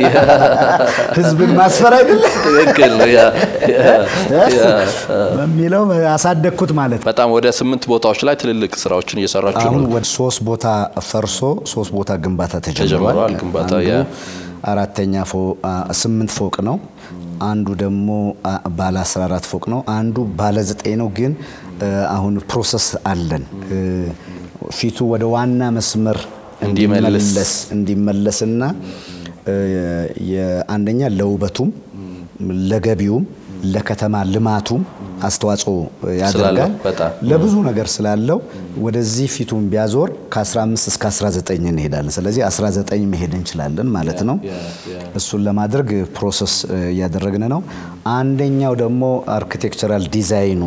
ህዝብን ማስፈር አይደለም ትክክል ነው። ያ ያ ያ በሚለው አሳደግኩት ማለት ነው። በጣም ወደ ስምንት ቦታዎች ላይ ትልልቅ ስራዎችን እየሰራችሁ አሁን ነው። ወደ ሶስት ቦታ ፈርሶ ሶስት ቦታ ግንባታ ተጀምሯል። ተጀምሯል ግንባታ፣ አንዱ ያ። አራተኛ ፎ- አ፣ ስምንት ፎቅ ነው። አንዱ ደግሞ አ፣ ባለ 14 ፎቅ ነው። አንዱ ባለ ዘጠኝ ነው። ግን እ፣ አሁን ፕሮሰስ አለን እ፣ ፊቱ ወደ ዋና መስመር እንዲመለስ። እንዲመለስ እንዲመለስና እ፣ የአንደኛ ለውበቱም ለገቢውም ለከተማ ልማቱም አስተዋጽኦ ያደርጋል። በጣም ለብዙ ነገር ስላለው ወደዚህ ፊቱን ቢያዞር ከ15 እስከ 19 እንሄዳለን። ስለዚህ 19 መሄድ እንችላለን ማለት ነው። እሱን ለማድረግ ፕሮሰስ እ, እያደረግን ነው። አንደኛው ደግሞ አርኪቴክቸራል ዲዛይኑ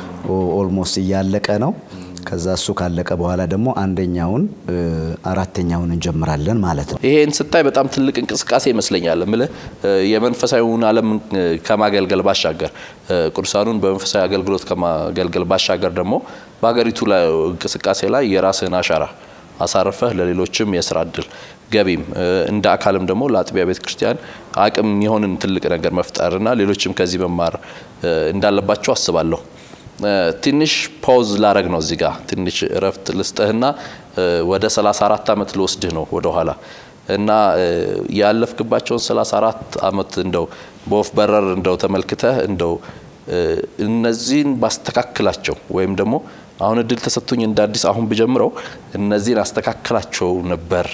ኦልሞስት እያለቀ ነው። ከዛ እሱ ካለቀ በኋላ ደግሞ አንደኛውን እ, አራተኛውን እንጀምራለን ማለት ነው። ይሄን ስታይ በጣም ትልቅ እንቅስቃሴ ይመስለኛል። እምልህ እ፣ የመንፈሳዊውን ዓለም እ፣ ከማገልገል ባሻገር እ፣ ቅዱሳኑን በመንፈሳዊ አገልግሎት ከማገልገል ባሻገር ደግሞ በሀገሪቱ ላይ እንቅስቃሴ ላይ የራስህን አሻራ አሳርፈህ ለሌሎችም የስራ እድል ገቢም እ፣ እንደ አካልም ደግሞ ለአጥቢያ ቤተ ክርስቲያን አቅም የሆንን ትልቅ ነገር መፍጠርና ሌሎችም ከዚህ መማር እ፣ እንዳለባቸው አስባለሁ። እ፣ ትንሽ ፓውዝ ላረግ ነው እዚህ ጋር ትንሽ እረፍት ልስጥህና እ፣ ወደ 34 ዓመት ልወስድህ ነው ወደ ኋላ እና እ፣ ያለፍክባቸውን 34 ዓመት እንደው በወፍ በረር እንደው ተመልክተህ እንደው እ፣ እነዚህን ባስተካክላቸው ወይም ደግሞ አሁን እድል ተሰጥቶኝ እንደ አዲስ አሁን ብጀምረው እነዚህን አስተካክላቸው ነበር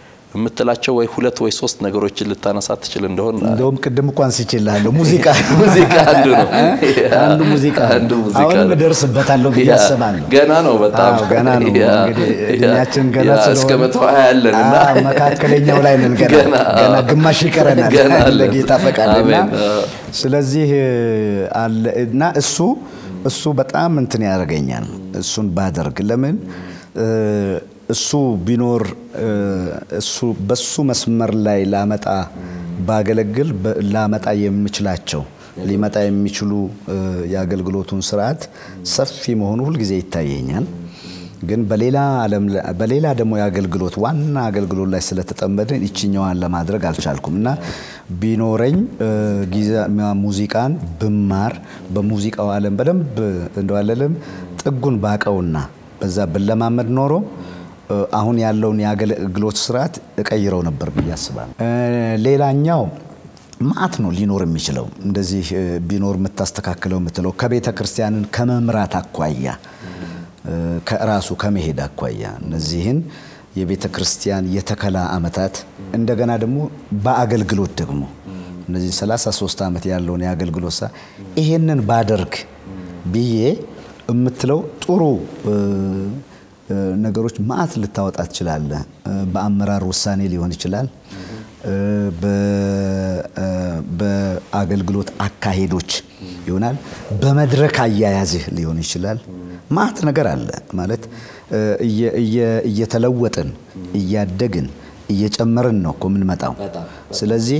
የምትላቸው ወይ ሁለት ወይ ሶስት ነገሮችን ልታነሳ ትችል እንደሆን እንደውም ቅድም እንኳን ስችላለሁ ሙዚቃ ሙዚቃ አንዱ ነው። አንዱ ሙዚቃ አንዱ ሙዚቃ አሁንም ነው። እደርስበታለሁ ብዬ ያ፣ አስባለሁ። ገና ነው በጣም አዎ፣ ገና ነው ያ፣ እንግዲህ ያ፣ እድሜያችን ገና ያ፣ ስለሆነ እስከ መቶ ሀያ ያለን እና አዎ፣ መካከለኛው ላይ ነን ገና ገና፣ ገና አዎ። ግማሽ ይቀረናል ገና አለን። ለጌታ ፈቃድና አሜን፣ አዎ። ስለዚህ አለ እና እሱ እሱ በጣም እንትን ያደርገኛል እሱን ባደርግ ለምን እ፣ እሱ ቢኖር እ፣ እሱ በሱ መስመር ላይ ላመጣ ባገለግል በ- ላመጣ የምችላቸው ሊመጣ የሚችሉ እ፣ የአገልግሎቱን ስርዓት ሰፊ መሆኑ ሁልጊዜ ይታየኛል። ግን በሌላ ዓለም ላይ- በሌላ ደግሞ የአገልግሎት ዋና አገልግሎት ላይ ስለተጠመድን ይችኛዋን ለማድረግ አልቻልኩም እና ቢኖረኝ እ፣ ጊዜ ሙዚቃን ብማር በሙዚቃው ዓለም በደንብ እንደዋለልም ጥጉን ባቀውና በዛ ብለማመድ ኖሮ እ፣ አሁን ያለውን የአገልግሎት ስርዓት እቀይረው ነበር ብዬ አስባለሁ። እ፣ ሌላኛው ማአት ነው ሊኖር የሚችለው እንደዚህ እ፣ ቢኖር የምታስተካክለው የምትለው ከቤተ ክርስቲያንን ከመምራት አኳያ እ፣ ከራሱ ከመሄድ አኳያ እነዚህን የቤተ ክርስቲያን የተከላ ዓመታት እንደገና ደግሞ በአገልግሎት ደግሞ እነዚህ 33 ዓመት ያለውን የአገልግሎት ሳ ይሄንን ባደርግ ብዬ የምትለው ጥሩ ነገሮች ማአት ልታወጣ ትችላለህ። በአመራር ውሳኔ ሊሆን ይችላል። በአገልግሎት አካሄዶች ይሆናል። በመድረክ አያያዝህ ሊሆን ይችላል። ማአት ነገር አለ ማለት እየተለወጥን እያደግን እየጨመርን ነው እኮ የምንመጣው። ስለዚህ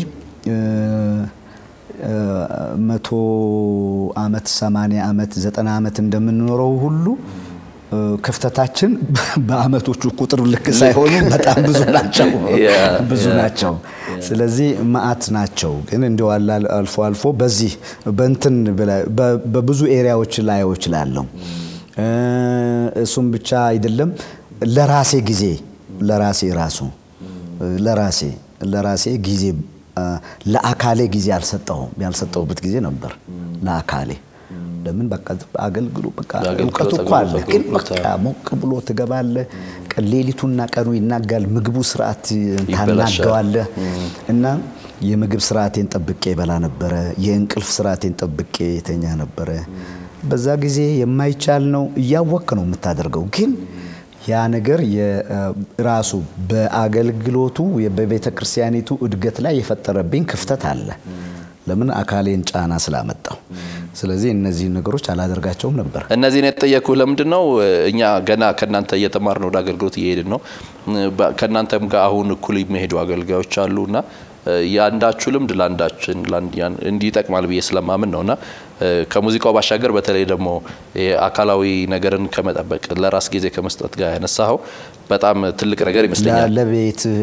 መቶ ዓመት ሰማንያ ዓመት ዘጠና ዓመት እንደምንኖረው ሁሉ ክፍተታችን በአመቶቹ ቁጥር ልክ ሳይሆኑ በጣም ብዙ ናቸው ብዙ ናቸው። ስለዚህ መዓት ናቸው። ግን እንዲያው አልፎ አልፎ በዚህ በእንትን በብዙ ኤሪያዎች ላየው እችላለሁ። እሱም ብቻ አይደለም ለራሴ ጊዜ ለራሴ ራሱ ለራሴ ለራሴ ጊዜ ለአካሌ ጊዜ አልሰጠሁም ያልሰጠሁበት ጊዜ ነበር ለአካሌ ለምን በቃ አገልግሎ በቃ እውቀቱ እኮ አለ፣ ግን በቃ ሞቅ ብሎ ትገባለህ። ሌሊቱና ቀኑ ይናጋል። ምግቡ ስርዓት ታናገዋለህ እና የምግብ ስርዓቴን ጠብቄ ይበላ ነበረ። የእንቅልፍ ስርዓቴን ጠብቄ የተኛ ነበረ። በዛ ጊዜ የማይቻል ነው እያወቅ ነው የምታደርገው ግን ያ ነገር ራሱ በአገልግሎቱ በቤተ ክርስቲያኒቱ እድገት ላይ የፈጠረብኝ ክፍተት አለ። ለምን አካሌን ጫና ስላመጣው። ስለዚህ እነዚህ ነገሮች አላደርጋቸውም ነበር። እነዚህን የተጠየኩ ለምንድን ነው? እኛ ገና ከእናንተ እየተማርን ወደ አገልግሎት እየሄድን ነው። ከእናንተም ጋር አሁን እኩል የሚሄዱ አገልጋዮች አሉ እና የአንዳችሁ ልምድ ለአንዳችን እንዲህ ይጠቅማል ብዬ ስለማምን ነው እና ከሙዚቃው ባሻገር በተለይ ደግሞ አካላዊ ነገርን ከመጠበቅ ለራስ ጊዜ ከመስጠት ጋር ያነሳኸው በጣም ትልቅ ነገር ይመስለኛል። ለቤትህ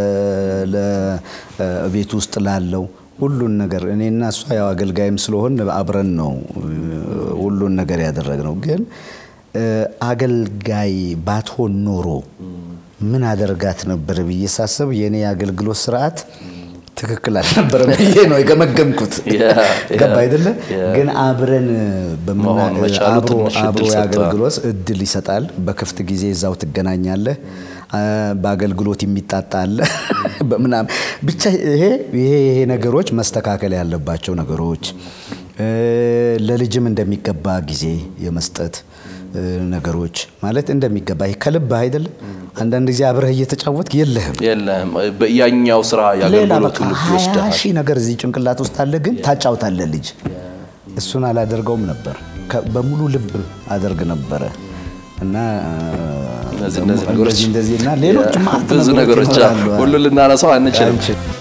ለቤት ውስጥ ላለው ሁሉን ነገር እኔና እሷ ያው አገልጋይም ስለሆን አብረን ነው ሁሉን ነገር ያደረግነው። ግን አገልጋይ ባትሆን ኖሮ ምን አደርጋት ነበር ብዬ ሳስብ የእኔ የአገልግሎት ስርዓት ትክክል አልነበረም ብዬ ነው የገመገምኩት። ገባ አይደለ? ግን አብረን አብሮ የአገልግሎት እድል ይሰጣል። በክፍት ጊዜ እዛው ትገናኛለህ። በአገልግሎት የሚጣጣ አለ በምናምን ብቻ ይሄ ይሄ ነገሮች መስተካከል ያለባቸው ነገሮች ለልጅም እንደሚገባ ጊዜ የመስጠት ነገሮች ማለት እንደሚገባ ከልብ አይደለም። አንዳንድ ጊዜ አብረህ እየተጫወትክ የለህም የለህም ያኛው ስራ ያገልግሎቱ ልብ ሀያ ይወስድሃል። ሺህ ነገር እዚህ ጭንቅላት ውስጥ አለ፣ ግን ታጫውታለህ ልጅ። እሱን አላደርገውም ነበር። በሙሉ ልብ አደርግ ነበረ እና እነዚህ እነዚህ ነገሮች እንደዚህ እንደዚህ እና ሌሎች ማዕት ብዙ ነገሮች ይኖራሉ። ሁሉ ልናነሳው አንችልም። አንችልም።